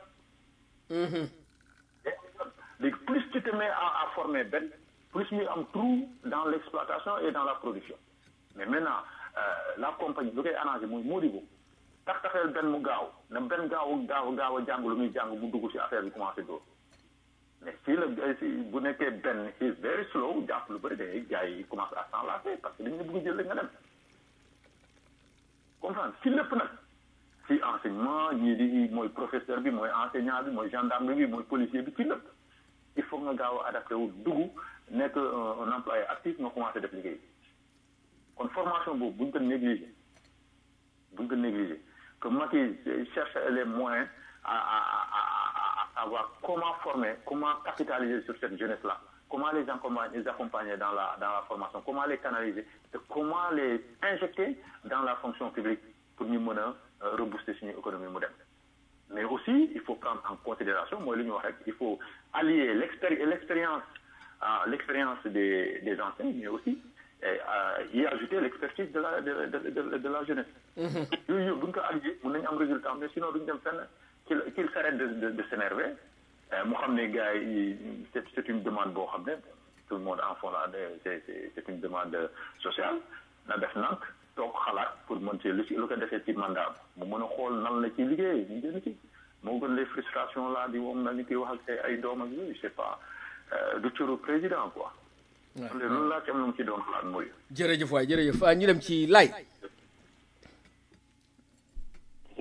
léegi plus tu te mets à à former benn plus muy am trou dans l'exploitation et dans la production mais maintenant la compagnie lu koy arrangé muy Modibo tax taxeel benn mu gaaw na benn gaaw gaaw gaaw a jàng lu muy jàng mu dugg ci affaire bi commencé dóor mais si la bu nekkee benn is very slow jàpp lu bëri day gars yi commencé à s'enlacer parce que dañu bëgg jël la nga dem comprendre si lépp nag si enseignement ñii di mooy professeur bi mooy enseignant bi mooy gendarme bi mooy policier bi ci lépp il faut nga gaaw a adapté wu dugg nekk un employé actif nga commencé def liggéey kon formation boobu buñ ko négliger buñ ko négliger que Macky cherche les moyens à à à à savoir comment former comment capitaliser sur cette jeunesse là comment les accompagner les accompagner dans la dans la formation comment les canaliser et comment les injecter dans la fonction publique pour ñu mën a rebooster suñu économie mu dem mais aussi il faut prendre en considération mooy lu ñu wax rek il faut allier l'expéri l'expérience ah l'expérience des des anciens mais aussi et y ajouter l'expertise de la de de de de la jeunesse. yooyu yëpp bu ñu ko allier mën nañu am résultat mais sinon duñu dem fenn qu'il qu'il s'arrête de de de s'énerver mu xam ne gars yi c'est c'est une demande boo xam ne tout le monde en fond là c'est c'est c'est une demande sociale na def nank toog xalaat pour mën ci lu ci lu ko defee ci mandat mu mën a xool nan la ci liggéey ñu gën ci moo gën les frustrations là di moom na ñu koy wax ak ay doom ak yooyu c'est pas du cëru président quoi. waaw loolu laa ci am na mu ci doon xalaat mooy. jërëjëf waay jërëjëf ñu dem ci lay.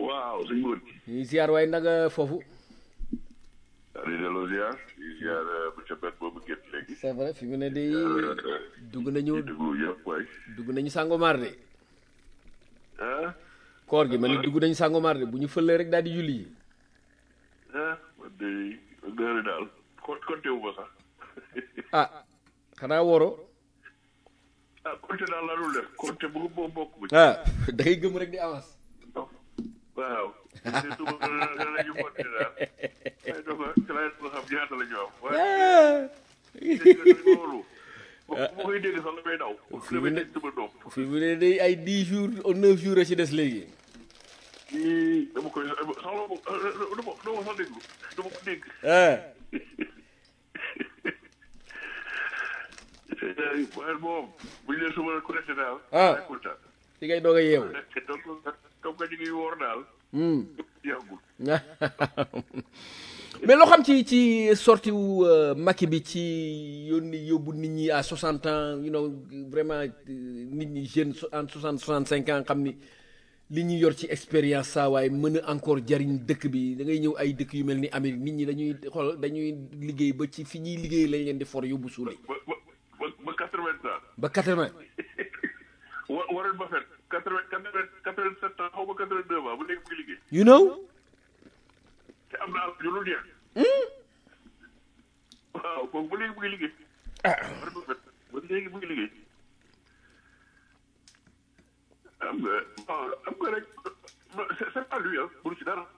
waaw sëñ Mbodj. ñuy ziar waaye nag foofu di delloo ziar di ziar monsieur Bet boobu génn léegi. c'est vrai fi mu ne de dugg nañu di déglu yëpp waay. dugg nañu sàngomaar de ah koor gi ma ne dugg nañu sàngomaar de bu ñu fëlee rek daal di julli yi ah man de gërëm daal kon compté wu ma sax. ah xanaa woro ah compté daal laa dul def compté bu boo bokk bu ci. ah da ngay gëm rek di avance waaw. te suba la ñu compté daal. ay donc ci laay ko xam ñaata la ñu am. waaye dégg nga loolu. bu ma koy dégg sax damay daw. damay dégg sama doom. fi mu ne day ay dix jours ou neuf jours a ci des léegi ii dama koy soxla ma dama dama sax déglu dama ko dégg. ah waaye moom bu ñu lee suba connecté daal. Ah. ay kontaan. fi ngay doog a yeewu donc comme que ñu ngi woor daal. Hmm. yàggul. mais loo xam ci ci sorti wu euh, Macky bi ci yónni yóbbu nit ñi à 60 ans you know vraiment euh, nit ñi jeunes so- en 60 65 ans xam ni li ñu yor ci expérience saa waaye mën a encore jariñ dëkk bi da ngay ñëw ay dëkk yu mel ni Amérique nit ñi dañuy xool dañuy liggéey ba ci fi ñuy liggéey lañ leen di for yóbbu suuli ba ba ba ba quatre vingt ans. ba 80 wa Warren Buffett quatre vingt quatre vingt quatre vingt sept ans xaw ma quatre vingt deux ans ba léegi mu ngi liggéey. you know te am na alal ju dul jeex. waaw kooku ba léegi mu ngi liggéey. Warren Buffett ba léegi mu ngi liggéey. am nga waaw am nga rek c'est c'est pas lui ah pour ci dara.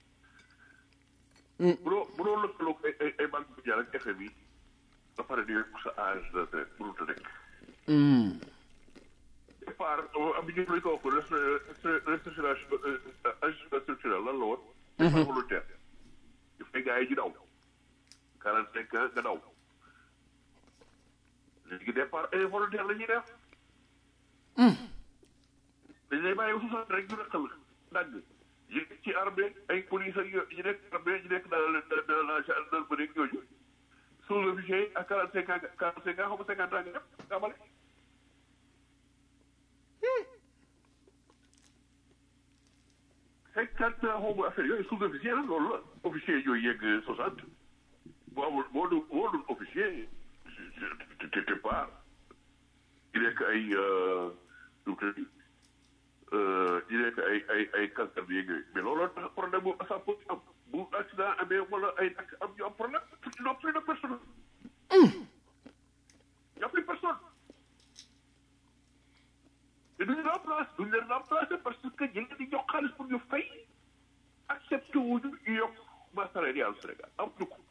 bu doo bu doo lëkkaloo ay ay ay banque mondiale ak FMI ba pare di yokk sa âge de retraite mënut a nekk. Hmm. départ am ñu lañ ko wax restructuration ajustement structurel lan la woon. départ volontaire. il fay gars yi ñu daw. quarante cinq ans nga daw. léegi départ involontaire la ñuy def. dañ lay bàyyi soixante rek ñu rëqal dagg. yi nekk ci armée ay police ak yo- yi nekk armée yi nekk dans le dans la gendarmerie ak yooyu. sous-officier yi ak quarante cinq ans quarante cinq ans xaw ma cinquante ans nga def nga amale. cinquante ans xaw ma affaire yooyu sous-officier la loolu la officier yooyu yegg soixante boo amul boo dul boo dul officier te te te pas di nekk ay nu mu tëddi di nekk ay ay ay cancer bi yeeg yooyu mais looloo tax problème boobu ça peut am bu accident amee wala ay ak am ñu am problème ils n'ont plus de personne y a plus personne te duñu remplacer duñu leen remplacer parce que ñu leen di jox xaalis pour ñu fay accepté wuñu ñu yokk masse salariale Sénégal am ñu ko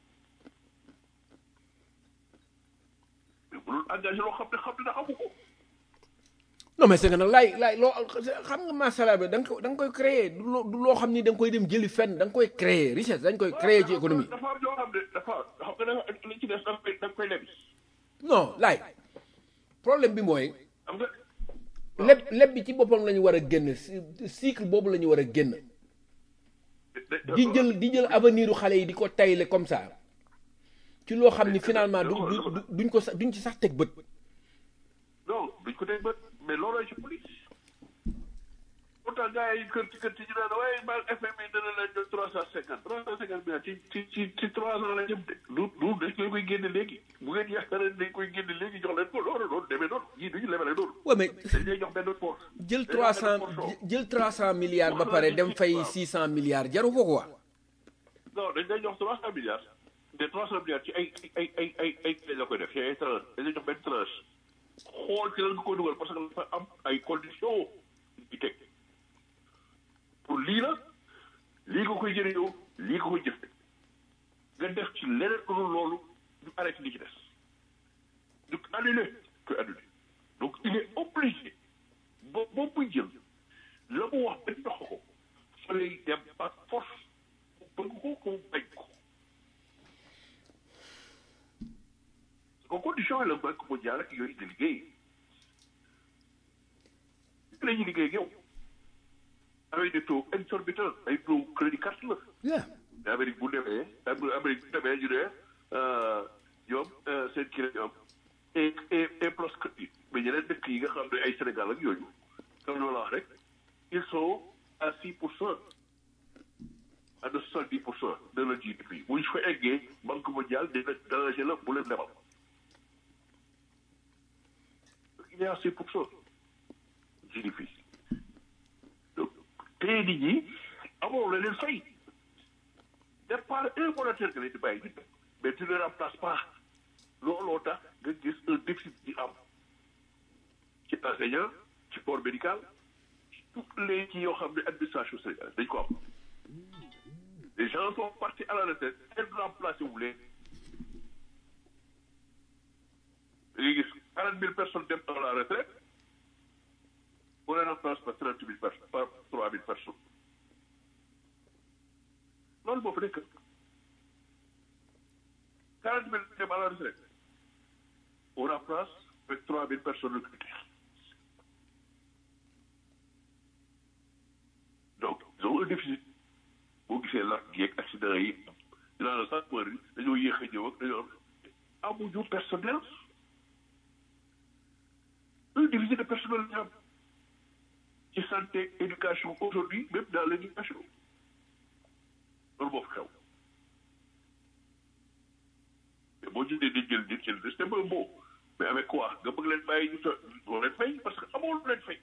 mais bu doon engagé loo xam ne xam ne na xamu ko non mais c'est que nag laay laay loo xam nga masala bi da nga ko da nga koy créer du loo du loo xam ni da nga koy dem jëli fenn da nga koy créer richesse dañ koy créer ci économie dafa am yoo xam ne dafa xam nga dafa li ci des da nga koy da nga koy lebi non laay problème bi mooy xam nga leb leb bi ci boppam la ñu war a génn cy- cycle boobu la ñu war a génn di jël di jël avenir u xale yi di ko tayle comme ça ci loo xam ni finalement du du du- duñ ko sax duñ ci sax teg bët non duñ ko teg bët mais loolooy ci police pourtant gars yi kër ci kër ci ñu naan waaye baal FMI dana leen jël trois cent cinquante trois cent cinquante milliards ci ci ci ci trois ans la jëm de du du dañ koy koy génne léegi bu ngeen yaakaaree dañ koy génne léegi jox leen ko loolu loolu demee noonu ñii duñu lebale noonu ouais mais dañ lay jox benn force jël trois cent jël trois cent milliards ba pare dem fay six cent milliards jaru ko quoi non dañ lay jox trois cent milliards te trois cent milliards ci ay ay ay ay ay lañ la koy def ci ay tranche dañ lay jox benn tranche xool ci lan nga koy dugal parce que dafa am ay conditions yu teg pour lii la lii nga koy jëriñoo lii nga koy jëfe nga def ci leneen lu dul loolu ñu arrêté li ci des ñu annulé koy annulé donc il est obligé bo boo muy jël la mu wax ba jox ko fa lay dem par force bëgg ko ko bañ ko ko condition yi la banque mondiale ak yooyu di liggéey la ñuy liggéey ak yow avec des taux exorbitants ay taux crédit carte la yeah mais Amérique bu demee Amérique bu demee ñu ne ñoom seen kii la ñu am et et et plus que mais ñeneen dëkk yi nga xam ne ay Sénégal ak yooyu comme loolu la wax rek ils sont à six pour cent à de soixante dix pour cent de la GDP bu ñu fa eggee banque mondiale dina danger la bu leen lebal il est à six pour cent GDP donc tey nit ñi amoo la leen fay départ un monétaire que leen di bàyyi nit mais tu ne remplaces pas looloo tax nga gis un déficit di am ci enseignant ci corps médical ci toutes les ci yoo xam ne administration sénégalaise dañ ko am les gens sont partis à la retraite kenn remplacé wu leen da ngay gis quarante mille personnes dem à la retraite on les remplace par trente mille personnes par trois mille personnes loolu moo fa nekk quarante mille dem à la retraite on remplace avec trois mille personnes recrutées donc ils ont un déficit boo gisee lakk yeeg accident yi dinaa la sax yi dañoo yéex a ñëw ak dañoo amuñu personnel un déficit de personnel ñu am ci santé éducation aujourd'hui même dans l'éducation loolu moo fi xew mais boo jëndee di jël nit jël c'est pas beau mais avec quoi nga bëgg leen bàyyi ñu to doo leen fay parce que amoo lu leen fay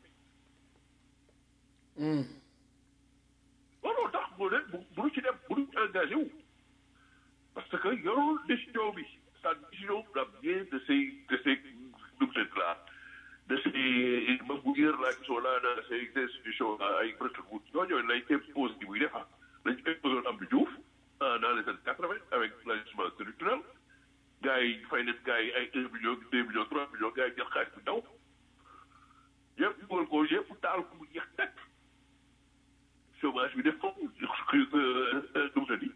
looloo tax boo leen bu bu ci dem bu ñu engagé wu parce que yorul décision bi sa décision la bien de ces de ces numtet là de ces membres là qui sont là dans ces institutions là ay Bretton Woods ñooñu lay impose di muy defa lañ imposé Abdou Diouf dans les années quatre vingt avec l'ajustement structurel gars yi fay leen gars yi ay un million deux millions trois millions gars yi jël xaalis bi daw yëpp dugal ko yëpp taal ko mu jeex teg chômage bi def foofu nu mu tëddi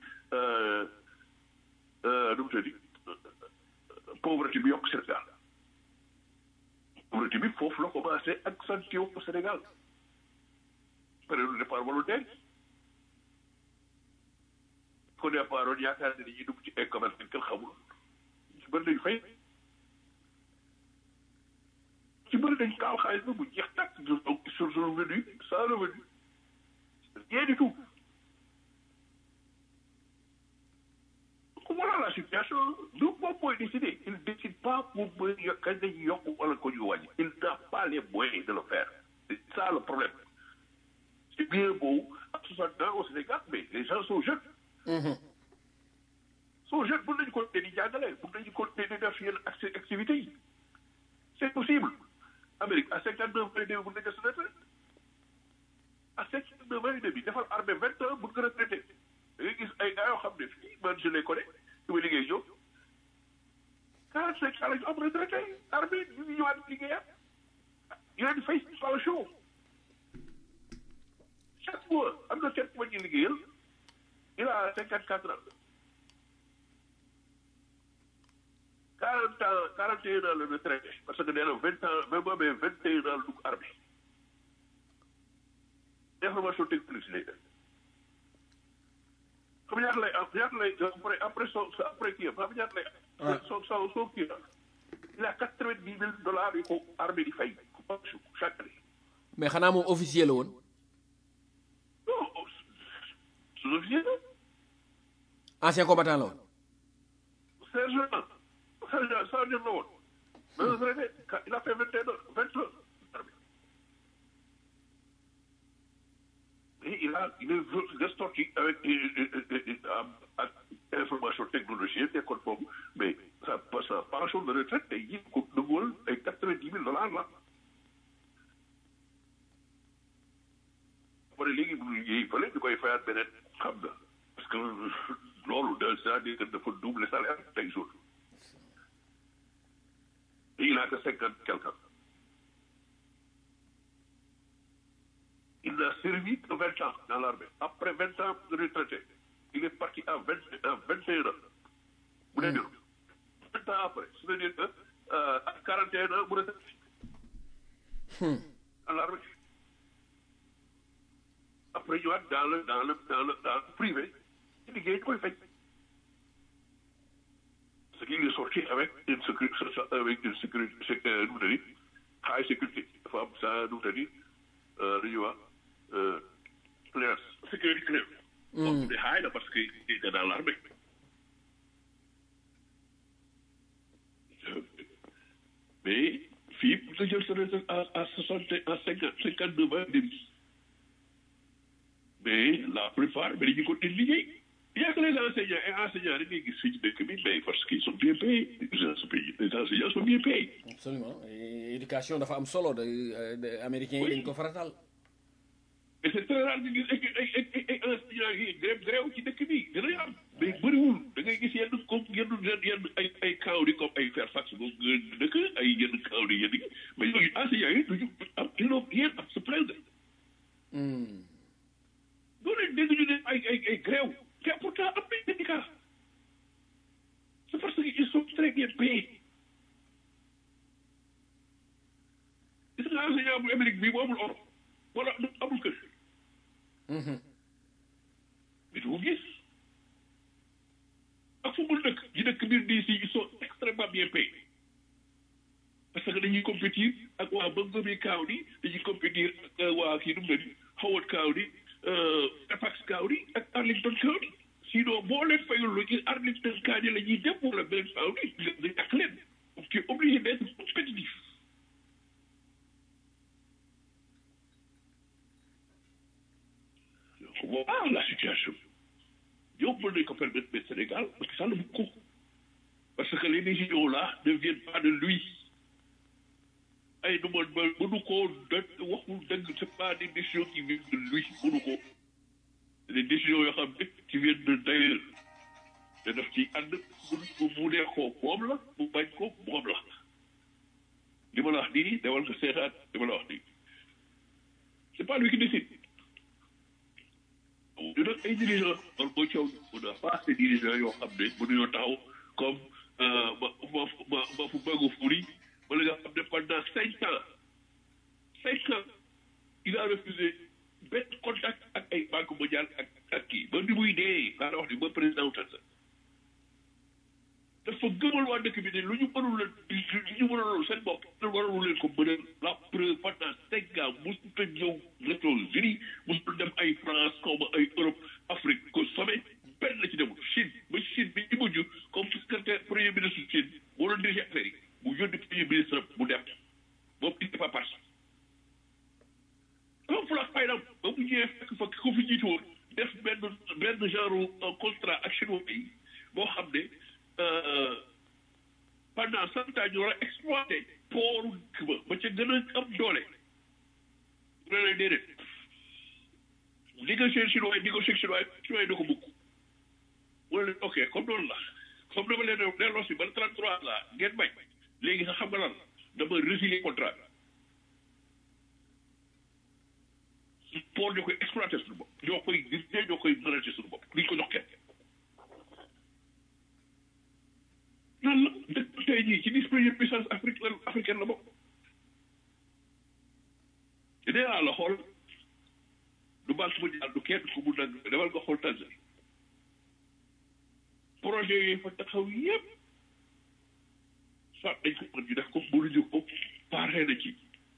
nu mu tëddi pauvreté bi yokk Sénégal pauvreté bi foofu la commencé accentué au Sénégal période de départ volontaire ko départ woon yaakaar ne dañuy dugg ci ay commerce kenn xamul ci bëri dañ fay ci bëri dañ kaaw xaalis ba bu jeex tàkk sur sur revenu sans revenu rien du tout voilà la situation du moom mooy décider il ne décide pas pour mooy kañ dañuy yokk wala ko ñu wàññi il n'a pas les moyens de le faire c'est ça le problème c'est bien beau à soixante ans au Sénégal mais les gens sont jeunes sont jeunes mën nañu continuer di jàngale mën nañu continuer di def yenn activités yi c'est possible Amérique à cinquante neuf ans et demi mën nañu se retraite à cinquante neuf ans et demi defal armée vingt ans mën nga retraité da ngay gis ay gars yoo xam ne fii man je les connais su ma liggéey ñoom quarante cinq ans la ñu am retraité armée ñu ngi ñëwaat liggéeyam ñu leen di fay pension chaque mois am na seen ma ñu liggéeyal il a cinquante quatre ans quarante ans quarante et un ans la retraité parce que nee na vingt ans même boo amee vingt et un ans dugg armée information technique lay def xam ñaata lay am ñaata lay après après son après kii am xam ñaata lay am. son son son kii am il a quatre vingt dix mille dollars yu ko armée di fay chaque année. mais xanaa moom officier la woon. non sous-officier la. ancien combattant la woon. sergent sergent sergent la woon. mais retraité il a fait vingt et un vingt ans. Et il a il est sorti avec ak information technologique nekkoon foofu mais sa sa pension de retraite tey jii ko duggoon ay quatre-vingt-dix mille dollars la. après léegi bu liggéey fële ñu koy fayaat beneen xam nga parce que loolu de c'est-à-dire que dafa double salaire tey jour et il a que cinquante quelque il a servi que vingt ans dans l'armée après vingt ans de retraité il est parti à vingt à vingt et un ans bu dee dur vingt ans après c'est-à-dire que à quarante et un ans mu retraité dans l'armée après ñëwaat dans le dans le dans le dans le privé ci liggéey ñu koy fay ce qui est sorti avec une sécurité avec une sécurité nu mu tëddi high sécurité dafa am sa nu mu tëddi lu ñuy wax clearance sécurité clearance Bon, mais xaay na parce que il était dans l'armée. Euh, Mais fii pour nga jël sa retraite à à soixante à cinquante cinquante neuf ans demi. Mais la plupart mais dañuy continuer liggéey. Il y a que les enseignants et enseignants rek ngay gis fii ci dëkk bi mais parce qu'ils sont bien payés. Les enseignants sont bien payés. absolument Et éducation dafa am solo de de américains yi dañ ko faratal et c'est très rare nga gis ay ay ay ay enseignants yi grève grève ci dëkk bi dina am mais bëriwul da ngay gis yenn comme yenn yenn yenn ay ay kaw comme ay Fairfax boobu nga dëkk ay yenn kaw di yenn yi mais yooyu enseignants yi duñu am ils n'ont rien à se plaindre doo leen dégg ñu ne ay ay ay grève te pourtant am nañ syndicat c'est parce que ils sont très bien payés gis nga enseignant bu Amérique bii bu amul oto wala amul kër mais du ko gis ak fu mu dëkk ñi dëkk biir DC ils sont extrêmement bien payés parce que dañuy compétir ak waa Montgomery County dañuy compétir ak waa kii nu mu ne Howard County Fairfax County ak Arlington County sinon boo leen fayul lu ci Arlington County la ñuy dem wala beneen county nga nga ñàkk leen donc tu es obligé d'être compétitif donc voilà la situation yow mën nañ ko permettre mais Sénégal parce que ça le beaucoup parce que les décisions là ne viennent pas de lui ay nu man ma mënu koo dëgg waxul dëgg c'est pas des décisions qui viennent de lui mënu ko des décisions yoo xam ne qui viennent de d'ailleurs te daf ci ànd mu mu neex ko moom la mu bañ ko moom la li ma la wax nii demal ko seetaat li ma la wax nii c'est pas lui qui décide ñu nag ay dirigeants man mooy coow on a pas ces dirigeants yoo xam ne mënuñoo taxaw comme ma ma ma ma fu bëggu furi wala nga xam ne pendant cinq ans cinq ans il a refusé benn contact ak ay banque mondiale ak ak kii ba ni muy dee laa la wax ni ba président wutal sa dafa gëmal waa dëkk bi ne lu ñu mënul leen lu ñu mënul seen bopp lu warul leen ko mënal la preuve pendant cinq ans mosut a ñëw États-Unis mosut dem ay France comme ay Europe Afrique ko sommet benn la ci demul Chine ba Chine bi ñu mujj comme secrétaire premier ministre Chine moo doon dirigé affaire yi mu yónni premier ministre mu dem boobu il n'est pas parti comme fulaak faydam ba mu ñëwee fekk fa ko fi jiitu woon def benn benn genre contrat ak chinois yi boo xam ne pendant cent ans ñu war a exploité pooru dëkk ba ba ca gën a am doole mu ne leen déedéet négocier chinois yi négocier chinois yi chinois yi da ko bugg mu ne leen ok comme noonu la comme dama leen delloo si ba 33 la ngeen bañ léegi sax xam nga lan dama résilier contrat bi port ñoo koy exploité suñu bopp ñoo koy dirigé ñoo koy manager suñu bopp duñ ko jox kenn lan la dëkk tey jii ci dix première puissance Afrique la africaine la bokk te nee naa la xool du banque mondiale du kenn ku mu nag demal nga xool Tanzanie projet yooyu fa taxaw yépp soit dañ ko mën ñu def ko mënuñu ko pare na ci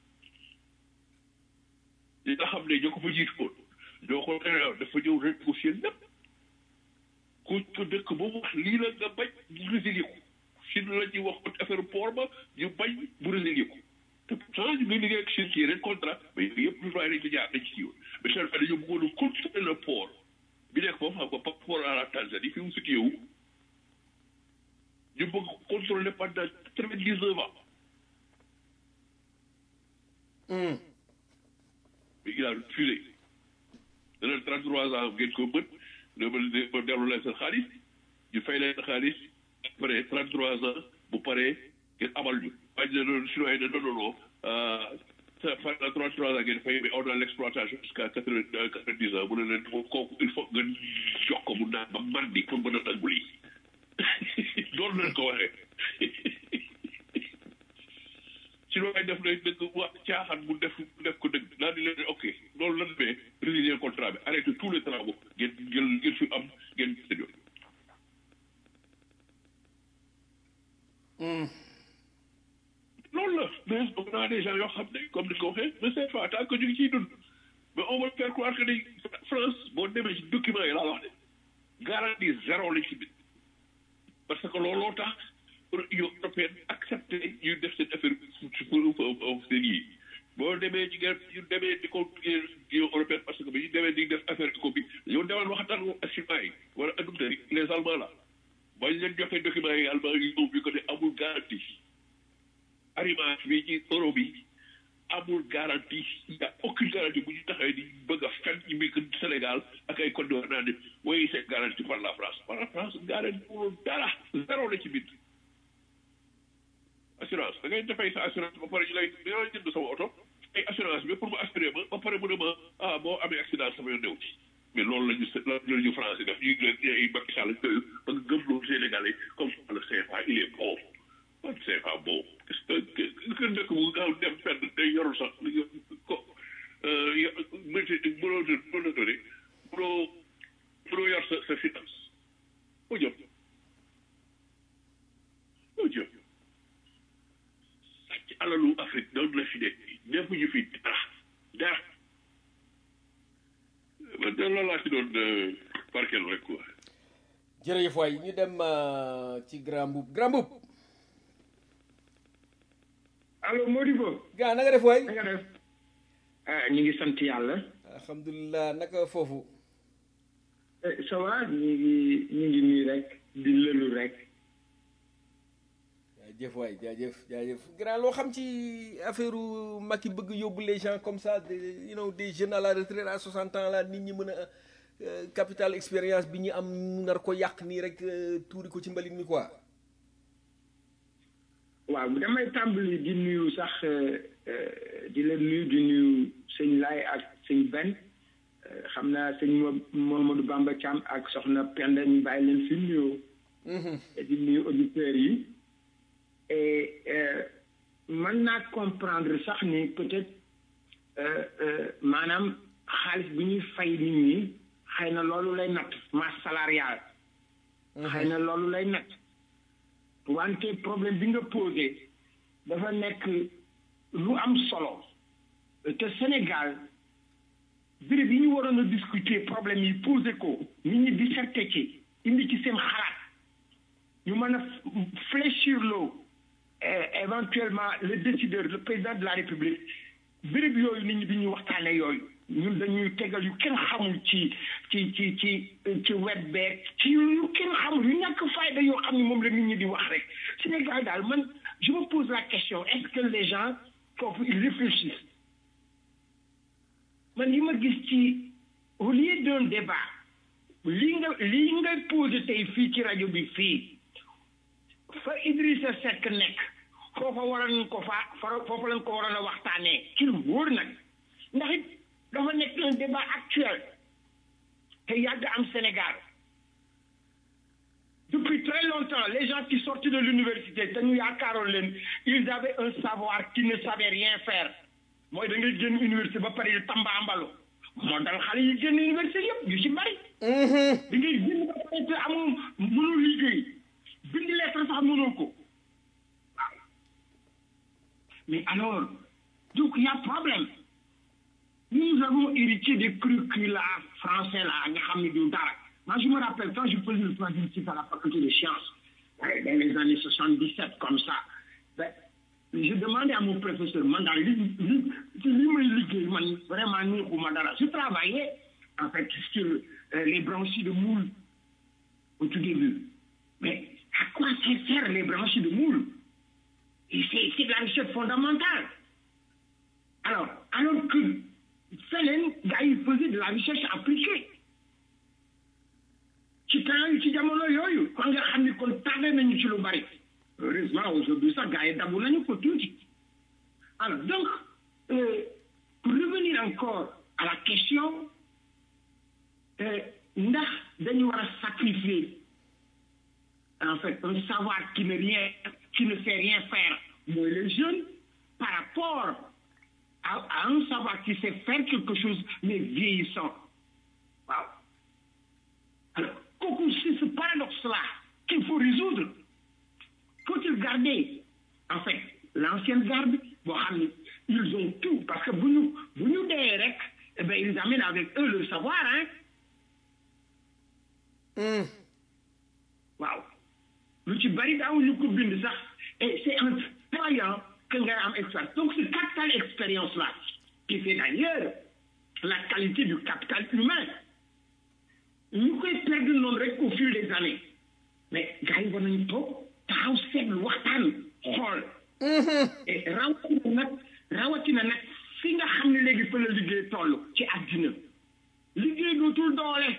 li nga xam ne ñoo ko fa jiitu woon ñoo ko dafa ñëw renégocier lépp ku ko dëkk ba mu wax lii la nga bañ mu résilier ko Chine la ñuy wax affaire port ba ñu bañ mu résilier ko te pourtant ñu ngi liggéey ak Chine ci yeneen contrat mais yooyu yëpp lu doy nañ ci jaar nañ ci yoon mais seen fa dañoo bëggoon a contrôler le port bi nekk foofu xam nga par rapport à la Tanzanie fi mu situé wu ñu bëgg contrôler pendant quatre-vingt-dix-neuf ans mais il a refusé dana trente-trois ans ngeen ko mën dama ma dellu leen seen xaalis ñu fay leen xaalis après trente-trois ans bu paree ngeen amal ñu waaye ne noonu chinois yi ne non non non pendant trente-trois ans ngeen fay mais on a l'exploitation jusqu'à quatre-vingt-dix ans mu ne leen kooku il faut nga jox ko mu naan ba mandi pour mën a nangu lii loolu leen ko waxee ci looy def lay dëgg wax caaxaan mu def def ko dëgg daal di leen ok loolu lan mais résilier contrat bi arrêté tous les travaux ngeen ngeen ngeen fi am ngeen seen yoon loolu la mais on a des gens yoo xam ne comme ni ko waxee mais c'est pas tant que ñu ngi ciy dund mais on va faire croire que ni France boo demee ci document yi laa wax de garantie zéro lañ ci bind parce que looloo tax union européenne accepté ñu def seen affaire pour seen yi boo demee ci ngeen ñu demee di ko union européenne parce que bi ñu demee di def affaire éco bi yow demal waxtaan ak chinois yi wala adopteurs yi les allemands là bañ leen joxee documents yi allemand yi ñëw bi ko ne amul garantie arrimage bi ci euro bi amul garantie il y a aucune garantie bu ñu taxawee di bëgg a fen ñu muy Sénégal ak ay Côte d'Ivoire naa ne oui c'est garanti par la France par la France garanti pour dara zéro la ci bind assurance da ngay defay sa assurance ba pare ñu lay dañoo jënd sama oto ay assurance bi pour mu assurer ma ba pare mu ne ma ah boo amee accident sama yoon new ci mais loolu la ñu loolu la ñu français def ñu ngi ay Macky Sall yooyu ba nga gëm loolu Sénégalais comme le CFA il est bon man CFA bon est-ce que que dëkk bu gaaw dem fenn day yorul sax ko métier mënoo mënoo doone mënoo mënoo yor sa sa finance foo jëm foo jëm sàcc alalu Afrique doon la fi nekk ñëpp ñu fi dara dara man de loolu laa ci doon barkeel rek quoi. jërëjëf waay ñu dem ci grand boub grand boub allo Modibo. gaa na nga def waay na nga def. ah ñu ngi sant yàlla. alhamdulilah naka foofu ça va ñu ngi ñu ngi nii rek di lëlu rek. jaajëf waay jaajëf jaajëf grand loo xam ci affaire Macky bëgg yóbbu les gens comme ça des you know des jeunes à la retraite à 60 ans là nit ñi mën a capital expérience bi ñu am nar ko yàq nii rek tuuri ko ci mbalit mi quoi. waaw damay tàmbali di nuyu sax di leen nuyu di nuyu sëñ Laay ak sëñ Ben xam naa sëñ Mohamadou Bamba Thiam ak soxna Penda ñu bàyyi leen fi nuyoo. di nuyu auditeurs yi. et mën naa comprendre sax ni peut-être maanaam xaalis bi ñuy fay nit ñi xëy na loolu lay natt masse salariale. xëy na loolu lay natt. wante problème bi nga posé dafa nekk lu am solo te Sénégal béréb yi ñu waroon a discuter problème yi posé ko nit ñi disserté ci indi ci seen xalaat ñu mën a fléchir loo éventuellement le décideur le président de la république béréb yooyu nit ñi bi ñuy waxtaane yooyu ñun dañuy tegal yu kenn xamul ci ci ci ci ci wet beeg ci yu kenn xamul yu ñàkk fayda yoo xam ne moom la nit ñi di wax rek Sénégal daal man je me pose la question est-ce que les gens foofu ils réfléchissent man li ma gis ci au lieu d'un débat li nga li nga posé tey fii ci rajo bi fii fa Idrissa Seck nekk foofa waroon ko fa foofa lañ ko waroon a waxtaanee ci lu wóor nag ndax it dafa nekk un débat actuel te yàgg am Sénégal depuis très longtemps les gens qui sortent de l'université te ñu yaakaaroon leen ils avaient un savoir qui ne savait rien faire mooy da ngay génn université ba pare tamba ambalo moo dal xale yi génn université yëpp yu ci bari da ngay génn ba pare te amoo mënul liggéey bind lettre sax mënoo ko waaw mais alors donc il y a problème nous avons hérité des curricula français là nga xam ne du dara moi je me rappelle quand je faisais le troisième cycle à la faculté de sciences dans les années 77 comme ça ben, je demandais à mon professeur man daal li li li may liggéey man vraiment neexuma dara je travaillais en fait sur euh, les branchies de moule au tout début mais à quoi ça sert les branchies de moule et c'est c'est de la recherche fondamentale alors alors que feneen gars yi faisait de la recherche appliquée ci temps yi ci jamono yooyu kon nga xam ni kon tardé nañu ci lu bari heureusement aujourd'hui sax gars yi dabu nañu ko tuuti alors donc euh, pour revenir encore à la question ndax dañu war a sacrifier en fait un savoir qui ne rien qui ne sait rien faire mooy les jeunes par rapport à, à un savoir qui sait faire quelque chose mais vieillissant waaw alors kooku c'est ce paradoxe-là qu'il faut résoudre faut-il garder en fait l'ancienne garde boo xam ne ils ont tout parce que bu ñu bu ñu dee rek eh bien, ils amènent avec eux le savoir, hein. waaw lu ci bari daaw ñu ko bind sax et c'est en travaillant que nga am expérience donc ce capital expérience là qui fait d'ailleurs la qualité du capital humain ñu koy perdre noonu rek au fil des années mais gars yi war nañu toog taxaw seetlu waxtaan xool et rawatina nag rawatina nag fi nga xam ne léegi fa la liggéey toll ci àddina liggéey dootul doole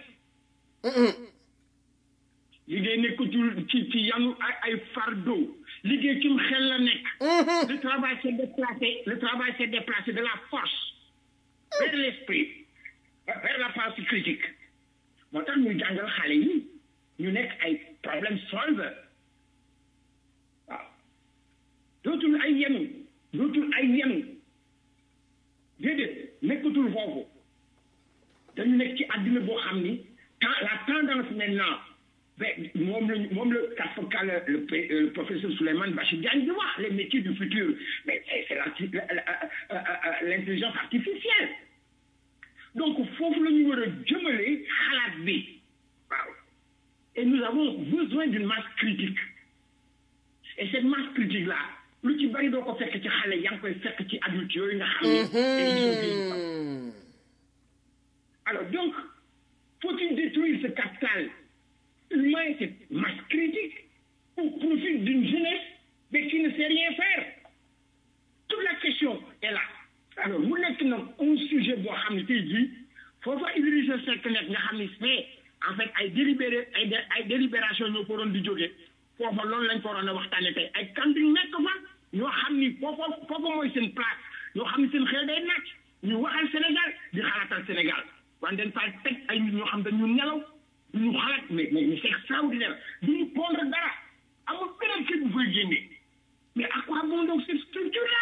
liggéey nekkatul ci ci yanu ay ay fardeau liggéey ci xel la nekk le travail s'est déplacé le travail s'est déplacé de la force vers l'esprit vers la pensée critique moo tax ñu jàngal xale yi ñu nekk ay problème solver waaw dootul ay yenu dootul ay yenu déedéet nekkatul foofu dañu nekk ci àddina boo xam ni temps la tendance maintenant mais moom lañu moom la kàfka le le professeur Souleymane Bachir Diagne di wax les métiers du futur mais c'est la l'intelligence artificielle donc foofu la ñu war a jëmale xalaat bi waaw et nous avons besoin d'une masse critique et cette masse critique là lu ci bari doo ko fekk ci xale yaa ngi koy fekk ci adulte yooyu nga xam ne alors donc faut-il détruire ce capital humain cette masse critique au profit d'une jeunesse mais qui ne sait rien faire toute la question est là alors mu nekk nag un sujet boo xam ne tey jii foofa Idrissa Seck nekk nga xam ne c'est en fait ay délibéré ay ay délibération ñoo ko doon di jógee foofa loolu lañ ko waroon a waxtaane tey ay kandiñ nekk fa ñoo xam ni foofa foofa mooy seen place ñoo xam ne seen xel day nàcc ñu waxal Sénégal di xalaatal Sénégal wante dañ fay teg ay nit ñoo xam dañu nelaw du ñu xalaat mais mais mais c'est extraordinaire du ñu pondre dara amul beneen kii bu fay génne mais à quoi bon donc cette structure là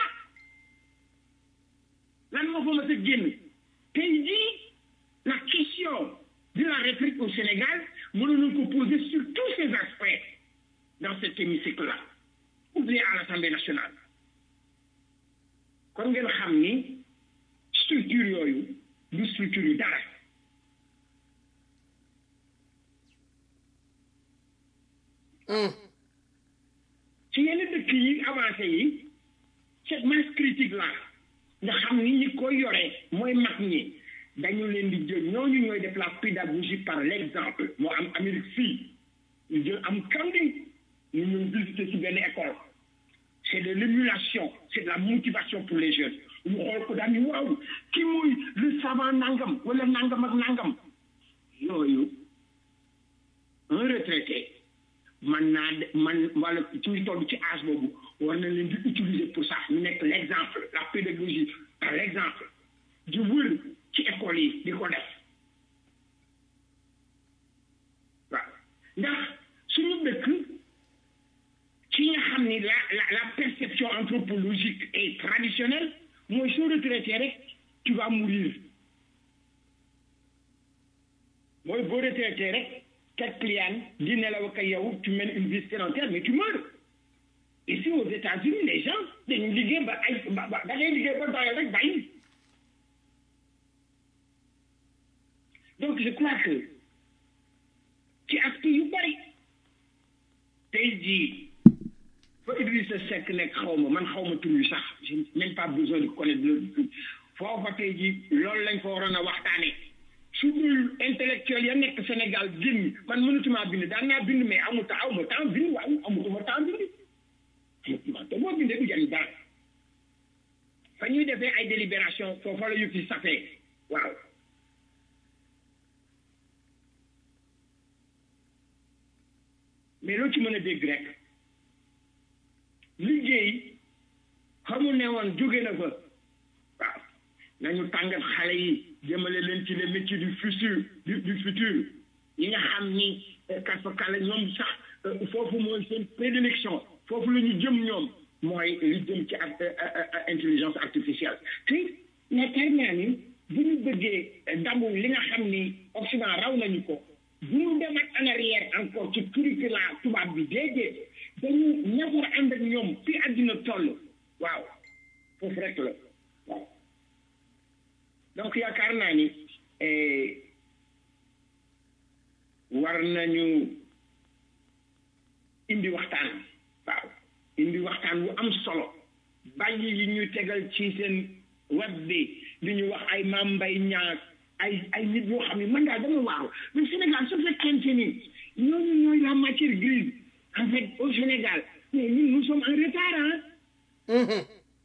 lan moo fa mës a génn tey jii la question de la République au Sénégal mënoon nañu ko poser sur tous ces aspects dans cet hémicycle là ou bien à l'Assemblée nationale kon ngeen xam ni structure yooyu du structure yu dara ci yenn dëkk yi avancé yi cette masse critique là nga xam ni ñi koy yoree mooy mag ñi dañu leen di jël ñooñu ñooy def la pédagogie par l'exemple moo am Amérique fii ñu jël am kandi ñu ñun visiter ci benn école c'est de l'émulation c'est de la motivation pour les jeunes ñu xool ko daal ni waaw kii mooy le savant nangam wala nangam ak nangam yooyu un retraité man naa man wala ci ñu toll ci âge boobu war na leen di utiliser pour ça ñu nekk l'exemple la pédagogie par l'exemple di wër ci école yi di ko def waaw ndax suñu dëkk ci nga xam ni la la la perception anthropologique et traditionnelle mooy soo retraité rek tu vas mourir mooy boo retraité rek quatre clients di nelaw ak yow tu mènes une vie sédentaire mais tu meurs ici aux États-Unis les gens dañu liggéey ba ay ba ba da ngay liggéey ba doyal rek bàyyi donc je crois que ci aspect yu bari tey jii fa Idrissa Seck nekk xaw ma man xaw ma tur wi sax j'ai même pas besoin de connaître le foofa tey jii loolu lañ ko waroon a waxtaanee su dul intellectuel ya nekk Sénégal génn man mënutuma bind daan naa bind mais amu ta aw ma temps bind waaw amutuma temps bind amutuma te boo bindee du jariñ dara fa ñuy defee ay délibération foofa la yëf yi safee waaw mais loo ci mën a dégg rek liggéey xamu ne woon jóge na fa waaw nañu tàngat xale yi jëmale leen ci les métiers du futur du du futur yi nga xam ni kasfakala ñoom sax foofu mooy seen prédilection foofu la ñu jëm ñoom mooy li jëm ci ak intelligence artificielle te yaakaar naa ni bu ñu bëggee damu li nga xam ni Occident raw nañu ko bu ñu demaat en arrière encore ci curricula tubaab bi déedéet dañu ñafar ànd ak ñoom fi àddina toll waaw foofu rek la waaw donc yaakaar naa ni war nañu indi waxtaan waaw indi waxtaan bu am solo bàyyi yi ñu tegal ci seen web bi li ñu wax ay maam mbay ñaag ay ay nit yoo xam ne man daal dama waaw mais Sénégal su fekkente ni ñooñu ñooy la matière grise en fait au Sénégal mais ñun nous sommes en retard hein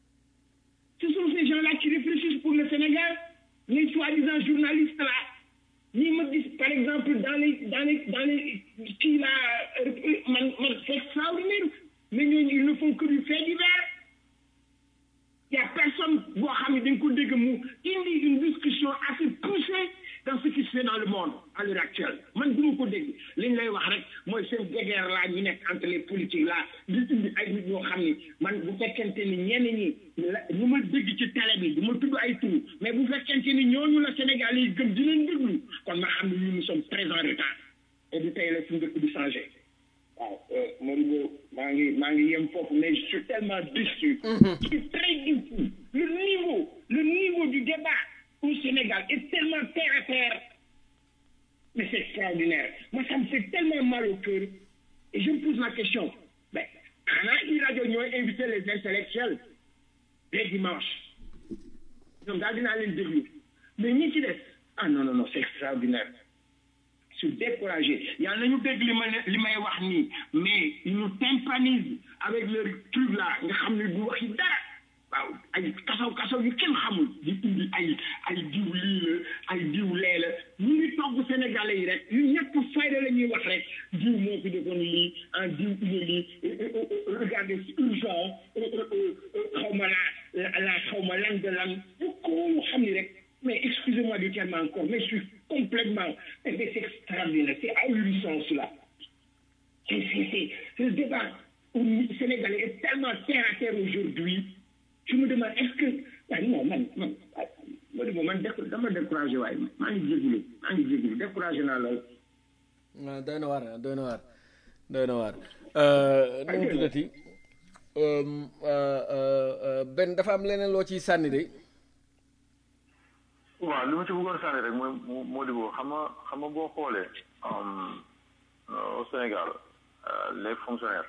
ce sont ces gens-là qui réfléchissent pour le Sénégal les soi-disant journalistes là ñi ma gis par exemple dans les dans les dans les kii là man man c'est extraordinaire mais ñooñu ils ne font que du fait divers il y a personne boo xam ne dañ ko dégg mu indi une discussion assez poussée dans ce qui se fait dans le monde à l'heure actuelle man du ma ko dégg li ñu lay wax rek mooy seen guerre là ñu nekk entre les politiques là di indi ay nit ñoo xam ni man bu fekkente ni ñenn ñi ñu ma dégg ci télé bi du ma tudd ay tur mais bu fekkente ni ñooñu la Sénégal yi gëm di leen déglu kon ma xam ne ñun nous sommes très en retard et du tey la suñu dëkk di changé waaw Moribo maa ngi maa ngi yem foofu mais je suis tellement déçu je suis très déçu le niveau le niveau du débat au Sénégal est tellement terre à terre mais c'est extraordinaire moi ça me fait tellement mal au cœur et je me pose la question mais xanaa i rajo ñooy invité les intellectuels les dimanches ñoom daal dinaa leen déglu mais ñi ci des ah non non non c'est extraordinaire je suis découragé yàlla nañu dégg li ma li may wax nii mais ils nous tympanisent avec leur truc là nga xam ne du waxi dara waaw ay kasaw kasaw yu kenn xamul di indi ay ay diw lii la ay diw lee la ñu ngi togg sénégalais yi rek yu ñàkk fayda la ñuy wax rek diw moo fi defoon lii en diw ine lii regardez urgent xaw ma la la xaw ma lan de lan ko xam ni rek mais excusez-moi du terme encore mais je suis complètement mais c'est extraordinaire c'est ahurissant cela c'est c'est c'est le débat sénégalais est tellement terre à terre aujourd'hui je me demande est-ce que waaye non man man ma di man déco dama découragé waaye maa ngi jégalu maa ngi jégalu découragé naa lool waaw doy na waar doy na waar doy na waar nu mu tuddati benn dafa am leneen loo ciy sànni de waaw li ma ci bëggoon sànni rek mooy moo di boo xam nga xam nga boo xoolee au Sénégal les fonctionnaires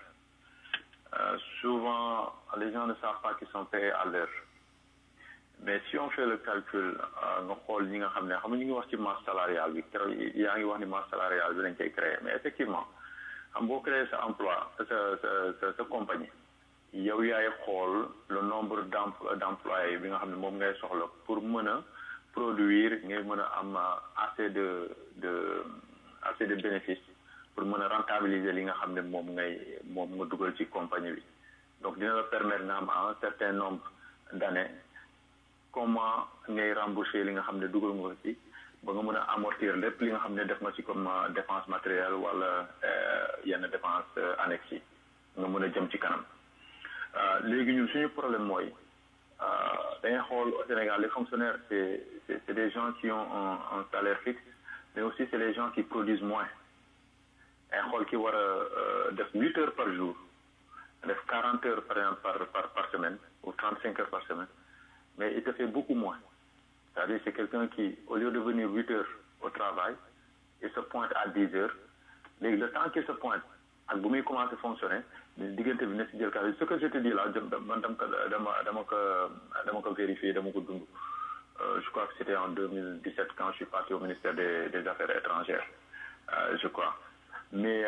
souvent les gens ne savent pas qu'ils sont payés à l'heure mais si on fait le calcul nga xool ñi nga xam ne xam nga ñu ngi wax ci masse salariale bi keroog yaa ngi wax ni masse salariale bi dañ koy créer mais effectivement xam boo créer sa emploi sa sa sa compagnie yow yaay xool le nombre d'employés bi nga xam ne moom ngay soxla pour mën a produire ngay mën a am assez de de assez de bénéfices pour mën a rentabiliser li nga xam ne moom ngay moom nga dugal ci compagnie bi donc dina la permettre nga am un certain nombre d'années comment ngay rembourser li nga xam ne dugal nga ci ba nga mën a amortir lépp li nga xam ne def nga ci comme dépense matérielle wala yenn dépense annexe yi nga mën a jëm ci kanam léegi ñun suñu problème mooy dañuy xool au Sénégal les fonctionnaires c'est c'est des gens qui ont un, un salaire fixe mais aussi c'est les gens qui produisent moins ay xool ki war a def huit heures par jour def quarante heures par exemple par par par semaine ou trente cinq heures par semaine mais il te fait beaucoup moins c'est-à-dire c'est quelqu'un qui au lieu de venir huit heures au travail il se pointe à dix heures léegi le temps qu'il se pointe ak bu muy commencer fonctionner diggante bi na si jël cas ce que je te dis là man dama ko dama dama ko dama ko vérifier dama ko dund je crois que c'était en 2017 quand je suis parti au ministère des des affaires étrangères je crois mais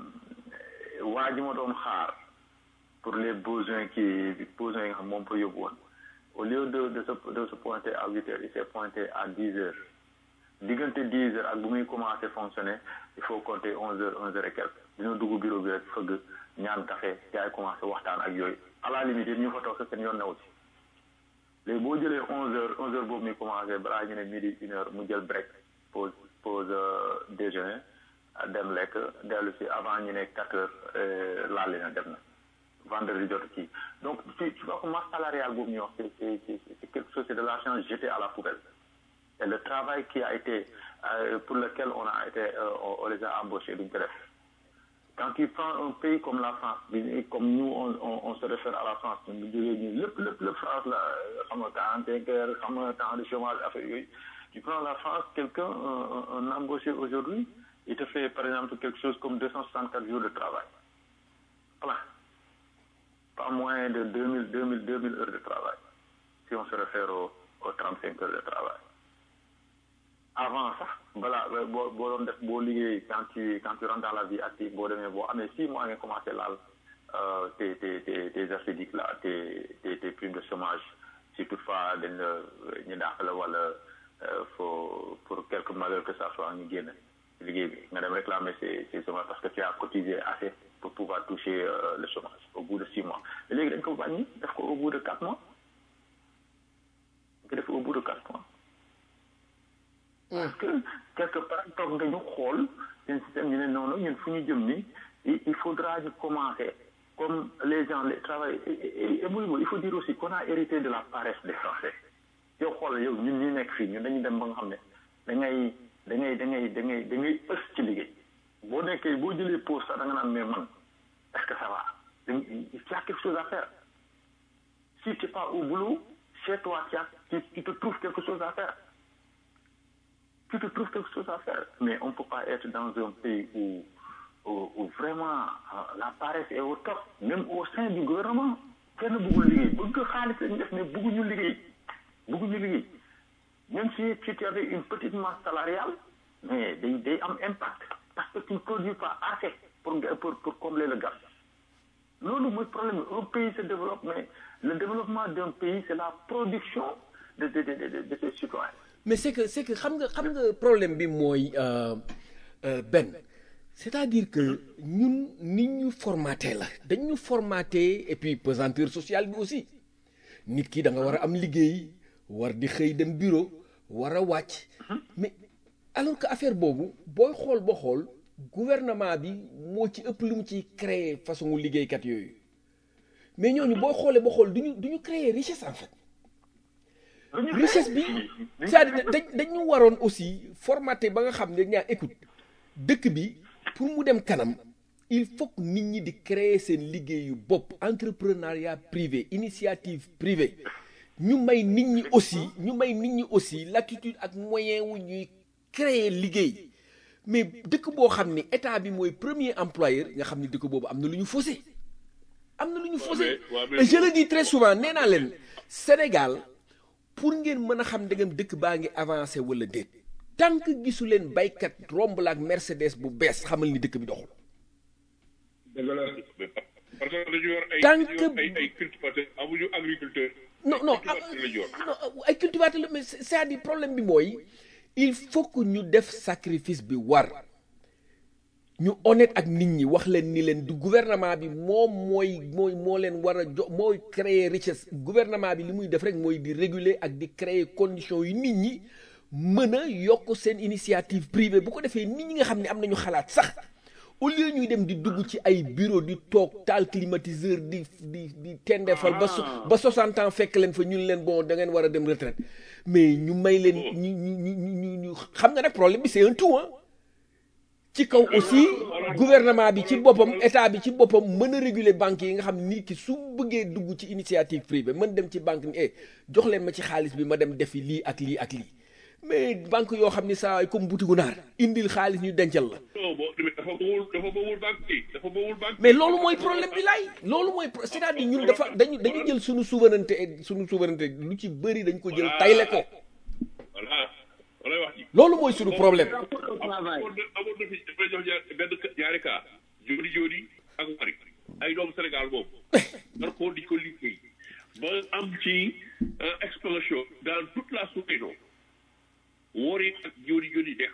waa ji ma doon xaar pour les besoins qui besoins yi nga xam moom fa yóbbu woon au lieu de de se de se pointer à huit heures il s'est pointé à dix heures diggante dix heures ak bu muy commencer fonctionner il faut compter onze heures onze heures et quelques dina dugg bureau bi rek fëgg ñaan café yaay commencer waxtaan ak yooyu à la limite it ñu fa toog sa seen yoon new ci léegi boo jëlee onze heures onze heures boobu muy commencer balaa ñu ne midi une heure mu jël break pause pause déjeuner dem lekk dellu si avant ñu ne quatre heures laal na dem na vendredi jot kii donc tu tu vois que masse salariale boobu ñuy wax c'est c'est c'est quelque chose c'est de l'argent jeté à la poubelle et le travail qui a été euh, pour lequel on a été euh, on, on les a embauchés duñ ko def quand tu prends un pays comme la France bi- comme nous on, on, on se réfère à la France ñu jógee nii lépp lépp lépp France la xam nga quarante-cinq heures xam nga temps de chômage affaire yooyu tu prends la France quelqu'un un, un, un embauché aujourd'hui il te fait par exemple quelque chose comme 264 jours de travail voilà pas moins de 2000 2000 2000 heures de travail si on se réfère aux, aux 35 heures de travail avant sax balaa boo boo doon def boo liggéey quand tu quand tu rentres dans la vie active boo demee boo amee six mois nga commencé laal euh, tes tes tes tes assédiques là tes tes tes primes de chômage si toutefois dañ la ñu dàq la wala euh, faut pour quelque malheur que ça soit ñu génn liggéey bi nga dem réclamer ces ces chômage parce que tu as cotisé assez pour pouvoir toucher euh, le chômage au bout de six mois mais léegi dañ ko wàññi def ko au bout de quatre mois nga def ko au bout de quatre mois parce que quelque part toog nga ñu xool seen système ñu ne noonu ñun fu ñu jëm ni il il faudra ñu commencer comme les gens les travail et et et muy il faut dire aussi qu'on a hérité de la paresse des Français yow xool yow ñun ñu nekk fii ñun dañuy dem ba nga xam ne da ngay da ngay da ngay da ngay da ngay ës ci liggéey boo nekkee boo jëlee pause sax da nga naan mais man est-ce que ça va il y a quelque chose à faire si tu n'es pas au boulot chez toi tu, as, tu, tu te trouves quelque chose à faire tu te trouves quelque chose à faire. Mais on ne peut pas être dans un pays où, où, où vraiment euh, la paresse est au top, même au sein du gouvernement. kenn bëggul liggéey bëgg xaalis lañu def mais bëgguñu liggéey bëgguñu liggéey même si si tu avais une petite masse salariale mais day day am impact parce que tu ne produis pas assez pour pour pour combler le gap loolu mooy problème un pays se développe mais le développement d'un pays c'est la production de de de de de ses citoyens mais c'est que c'est que xam nga xam nga problème bi mooy euh, euh, benn c'est-à-dire que ñun nit ñu formaté la dañ ñu formaté et puis pesanteur sociale bi aussi nit ki da nga war a am liggéey war di xëy dem bureau war a wàcc mais alors que affaire boobu booy xool ba xool gouvernement bi moo ci ëpp lu mu ciy créer façon liggéeykat yooyu mais ñooñu boo xoolee ba xool duñu duñu créer richesse en fait richesse bi c'est-à-dire dañ dañu waroon aussi formaté ba nga xam ne ñaa écoute dëkk bi pour mu dem kanam il faut que nit ñi di créer seen liggéeyu bopp entrepreneuriat privé initiative privée ñu may nit ñi aussi ñu may nit ñi aussi l'attitude ak moyen wu ñuy créer liggéey mais dëkk boo xam ni état bi mooy premier employeur nga xam ni dëkk boobu am na lu ñu faussé am na lu ñu faussé et je le dis très souvent nee naa leen Sénégal pour ngeen mën a xam ndegam dëkk baa ngi avancé wala déet tant que gisu leen baykat romb la ak Mercedes bu bees xamal ni dëkk bi doxul. parce que dañu yor ay Tant que- ay ay cultivateurs amuñu agriculteur. non non cultivateur lañu yor. non ay cultivateur la mais c'est- c'est-à-dire problème bi mooy il faut que ñu def sacrifice bi war ñu honnête ak nit ñi wax leen ni leen du gouvernement bi moom mooy mooy moo leen war a jo mooy créer richesse gouvernement bi li muy def rek mooy di réguler ak di créer conditions yu nit ñi mën a yokk seen initiative privée bu ko defee nit ñi nga xam ne am nañu xalaat sax au lieu ñuy dem di dugg ci ay bureau di toog taal climatiseur di di di tendeefal ba so ba 60 ans fekk leen fa ñun leen bon da ngeen war a dem retraite mais ñu may leen ñu ñu ñu ñu ñu xam nga nag problème bi c'est un tout hein ci kaw aussi gouvernement bi ci boppam état bi ci boppam mën a réguler banques yi nga xam nit ki su bëggee dugg ci initiative privée mën dem ci banque ni eh jox leen ma ci xaalis bi ma dem defi lii ak lii ak lii mais banque yoo xam ni saa comme butigu naar indil xaalis ñu dencal la non boo demee dafa bawul dafa bawul banque yi dafa bawul banque. mais loolu mooy problème bi laay loolu mooy pro- c'est-à-dire ñun dafa dañu dañu jël suñu souveraineté suñu souveraineté lu ci bëri dañ ko jël tayle ko voilà wala wax ji. loolu mooy suñu problème amoon na amoon na fi dafa jox ñaar benn ñaari cas jooni jooni ak mari ay doomu Sénégal boobu dar ko di ko liggéey ba am ci euh, explosion dans toute la sous-région woori ak jooni jooni dekk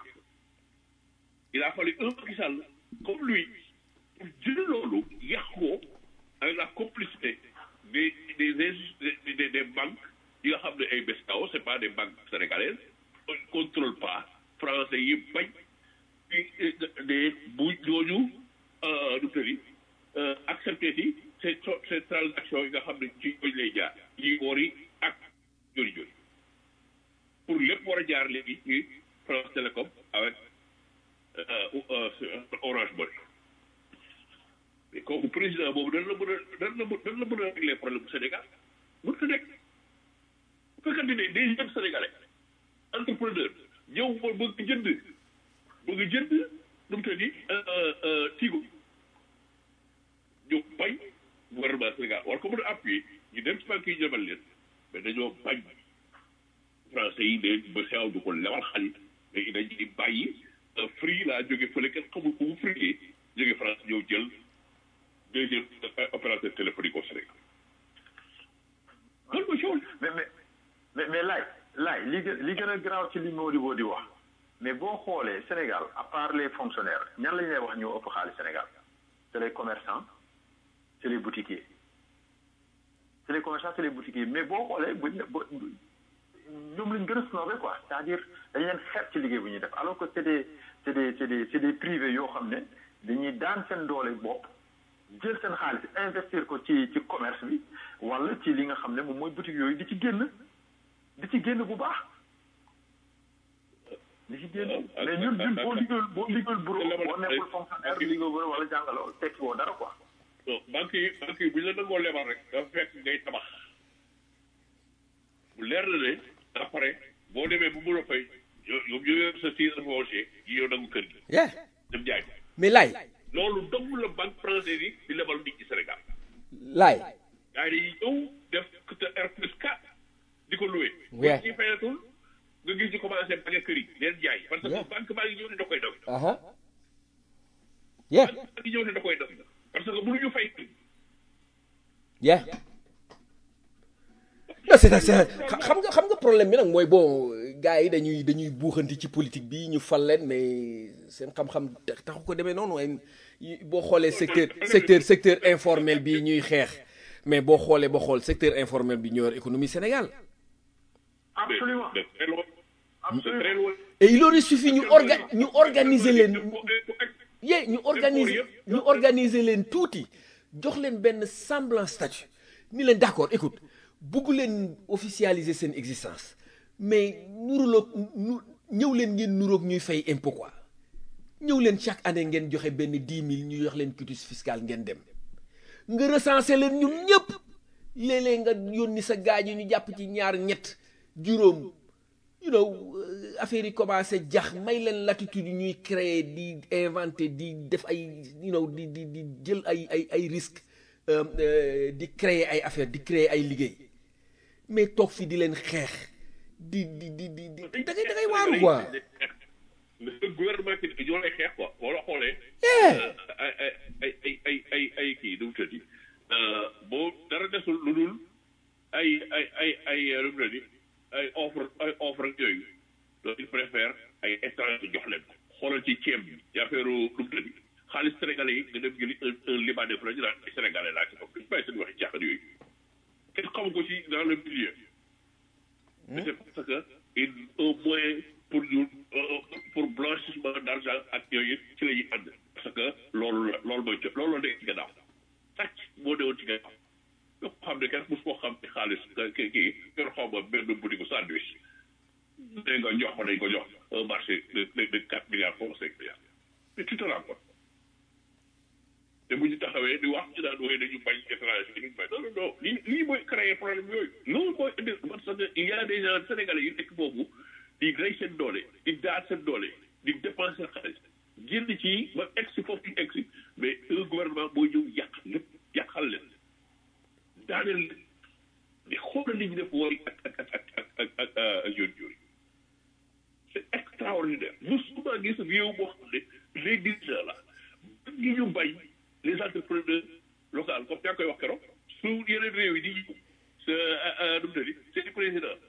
il a fallu un Macky Sall comme lui pour jël loolu yàq ko avec la complicité des des des des, des banques yi nga xam ne ay BCEAO c'est pas des banques sénégalaises on ne contrôle pas français yi bañ des bu ñooñu nu tëri accepté si ces ces transactions yi nga xam ne ci ñooñu lay jaar yi woori ak joni joni pour lépp war a jaar léegi ci France Télécom avec euh, euh, Orange Money mais kooku président boobu dañ la mën a dañ la mën dañ la mën a régler problème bu Sénégal mën ko nekk bu fekkante ne des jeunes sénégalais entrepreneur ñëw ba bëgg jënd bëgg jënd nu mu tëddi tigo ñu bañ gouvernement Sénégal war ko mën a appuyer ñu dem ci banque yi jëmal leen mais dañoo bañ français yi de ba xew du ko lewal xaalis mais dañuy di bàyyi free laa jóge fële kenn xamul ko mu free jóge France ñëw jël deuxième opérateur téléphonique au Sénégal loolu mooy coow mais mais mais mais laay laay li gën li gën a garaaw ci li Modibo di wax mais boo xoolee Sénégal à part les fonctionnaires ñan lañ lay wax ñoo ëpp xaalis Sénégal c'est les commerçants c'est les boutiquiers c'est les commerçants c'est les boutiquiers mais boo xoolee buñ bo ñoom lañ gën a snobé quoi c'est-à-dire dañ leen xeet ci liggéey bu ñuy def alors que c'est des c'est des c'est des c'est des privés yoo xam ne dañuy daan seen doole bopp jël seen xaalis investir ko ci ci commerce bi wala ci li nga xam ne moom mooy boutique yooyu di ci génn di ci génn bu baax di ci génn mais ñun ñun boo liggéeyul boo liggéeyul bureau boo nekkul fonctionnaire liggéeyul bureau wala jàngaloo tekki woo dara quoi non banque yi banque yi bu ñu la nangoo lebal rek dafa fekk ngay tabax bu leer na ne après boo demee bu mën a fay yow yow ñu yor sa titre foncier yi yow nangu kër gi yeah dem jaay ko mais laay loolu dong la banque française yi di lebal nit ci Sénégal laay gars yi dañuy ñëw def te R plus 4 di ko loué. Yeah. ci fayatul nga gis ñu commencé bagge kër yi leen jaay. parce que Yeah. banque baa ngi ñëw ne da koy dog. aha yeah banque baa ngi ñëw ne da koy dog parce que mënuñu fay. yeah non c'est c'est xam nga xam nga problème bi nag mooy bon gars yi dañuy dañuy buuxanti ci politique bi ñu fal leen mais seen xam-xam tax- taxu ko demee noonu waaye yi- boo xoolee secteur secteur secteur informel bi ñuy xeex mais boo xoolee ba xool secteur informel bi ñoo yor économie Sénégal absolument de très loin. de très absolument loin. et il aurait suffi ñu orga ñu organiser leen Pour- pour- yee ñu organiser ñu organiser leen tuuti jox leen benn semblant statut ni leen d'accord écoute bugg leen officialiser seen existence mais nuruloog nu ñëw leen ngeen nuroog ñuy fay impôt quoi ñëw leen chaque année ngeen joxe benn dix mille ñu jox leen quitus fiscal ngeen dem nga recenser leen ñun ñëpp léeg-léeg nga yónni sa gaañu ñu jàpp ci ñaar ñett juróom you know euh, affaire yi commencé jax may leen latitude ñuy créer di inventer di def ay you know di di di jël ay ay ay risques euh, euh, di créer ay affaire di créer ay liggéey mais toog fi di leen xeex di di di di di da ngay da ngay waaru quoi le gouvernement ki ñoo lay xeex quoi boo la xoolee. Yeah. ay ay ay ay ay ay ay kii nu mu tëddi boo dara desul lu dul ay ay ay ay nu mu tëddi ay offre ay offre ak yooyu donc il préfère ay étranger jox leen ko xoolal ci ceeb bi ci affaire nu mu tëddi xaalis sénégalais yi nga dem jëli un un libanais fa la ñu naan ay sénégalais laa ci bopp duñu bàyyi seen waxi jaaxal yooyu kenn xamu ko ci dans le milieu mais c'est parce que il un moyen pour ñu euh, pour blanchissement d'argent ak yooyu ci la ñuy ànd parce que loolu la loolu mooy loolu la nekk ci gannaaw sàcc moo newoon ci gannaaw nga xam ne kenn mos koo xam ci xaalis kii kii yor xaw ma benn boutique sandwich dégg nga jox ko dañ ko jox un marché de de de quatre milliards ou cinq milliards mais tu te rends compte te bu ñu taxawee di wax ci daan wooye dañu bañ étranger dañu bañ non non non lii lii mooy créer problème yooyu loolu mooy indi parce que il y a des gens sénégalais yu nekk boobu di rey seen doole di daal seen doole di dépenser xaalis génn ci ba egg si foofu ñu egg si mais un gouvernement mooy ñëw yàq lépp yàqal leen daaneel leen di xoolal li ñu def wooy ak ak ak ak ak ak ak yoon yooyu c'est extraordinaire musuma gis réew boo xam ne les dirigeants là ñi ñu bañ les entrepreneurs locaux comme yaa koy wax keroog su yeneen réew yi di ñëw sa nu mu tëddi seen président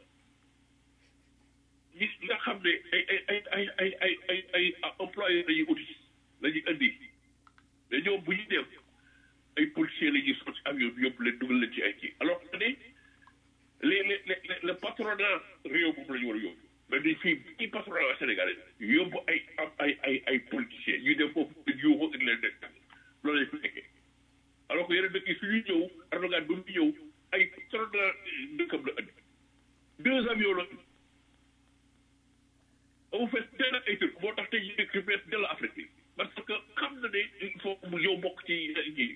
ñi nga xam ne ay ay ay ay ay ay ay ay employés la ñuy uti la ñuy indi mais ñoom bu ñu dem ay policiers la ñuy sotti avion bi yóbbu leen dugal leen ci ay kii alors que ne les les les le patronat réew boobu la ñu war a yóbbu mais dañ fii bii patronat sénégalais yóbbu ay am ay ay ay politiciens yu dem foofu di yuuxu ak leen nekk loolu lañ fi nekkee alors que yeneen dëkk yi su ñuy ñëw Erdogan ba mu ñëw ay patronat dëkkam la andi deux avions la amu fees dell ay tur moo tax tey jii dëkk fees dell Afrique bi parce que xam na ne il faut mu yow bokk ci ji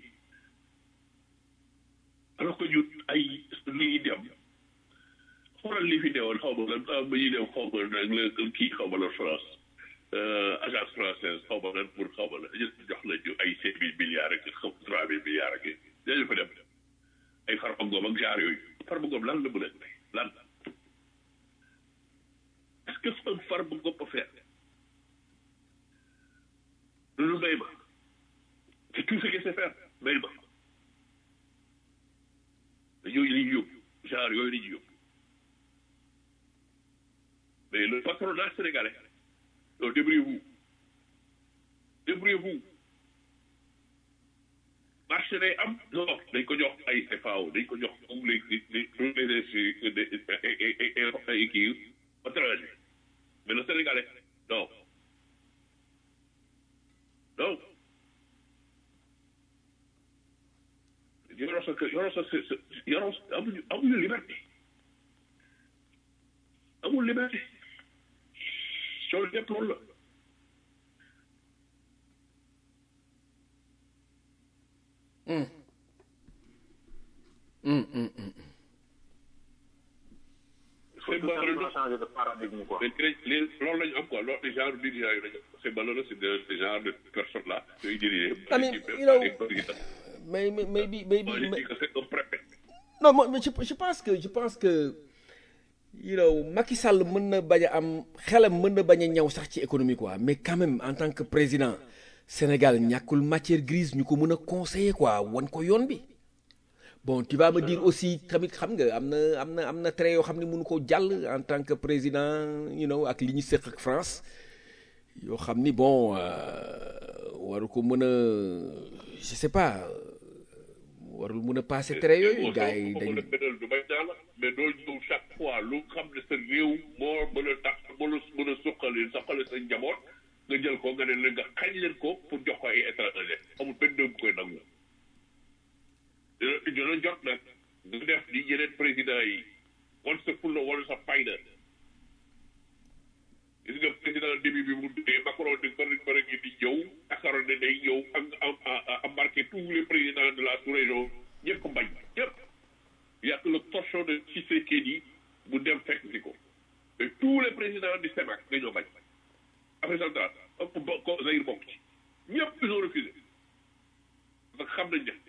alors que ñun ay li ñuy dem xoolal li fi newoon xaw ma lan ba ñuy dem xaw ma nag la kii xaw ma la France agence française xaw ma lan pour xaw ma la jox la ñu ay cinq mille milliards ak xaw trois mille milliards ak dañu fa dem ay Farba Ngom ak genre yooyu Farba Ngom lan la mën a lan est-ce que un Farba Ngom peut faire loolu mbay ma c'est tout ce qu'il sait faire mbay ma yooyu la ñuy yóbbu genre yooyu la ñuy yóbbu mais le patronat sénégalais donc débrouillez-vous débrouillez-vous marché day am non dañ ko jox ay FAO dañ ko jox tous les les tous les ay kii étranger mais le sénégalais non non yoroo sa kër yoroo sa sa yoroo amuñu amuñu liberté amul liberté soo lépp loolu la c'est malheureux changer de paradigme quoi. mais crée les loolu la ñu am quoi loolu genre dirigeants yi la ñu am c'est malheureux c'est de ce genre de personnes là yooyu dirigé I mean, you know, mais mais maybe maybe moi je dis que c'est un préfet non moi, mais je, je pense que je pense que you know Macky Sall mën na bañ a am xelam mën na bañ a ñaw sax ci économie quoi mais quand même en tant que président Sénégal ñàkkul matière grise ñu ko mën a conseiller quoi wan ko yoon bi bon tu vas me dire aussi tamit xam nga am na am na am na trait yoo xam ne mënu ko jàll en tant que président you know ak li ñu séq ak France yoo xam ni bon euh, waru ko mën a je sais pas warul mën a passer trait yooyu gars yi dañ dañ benal du may naa la mais doo ñëw chaque fois lu xam ne sa réew moo mën a tax mën a mën a suqali suqali sa njaboot nga jël ko nga ne leen nga xañ leen ko pour jox ko ay étranger amul benn dëgg koy nangu dina dina jot nag nga def li yeneen président yi wan sa fulla wala sa fayda gis nga président début bi mu dee Macron di bëri bëri ngi di ñëw akaroon ne day ñëw ak embarqué tous les présidents de la sous-région ñëpp bañ ñëpp yàq le torchon de Tshisekedi bu dem fekk si ko et tous les présidents du CEMAC dañoo bañ Afrique centrale ak ko Zaïre bokk ci ñëpp ils ont refusé parce que xam nañ ne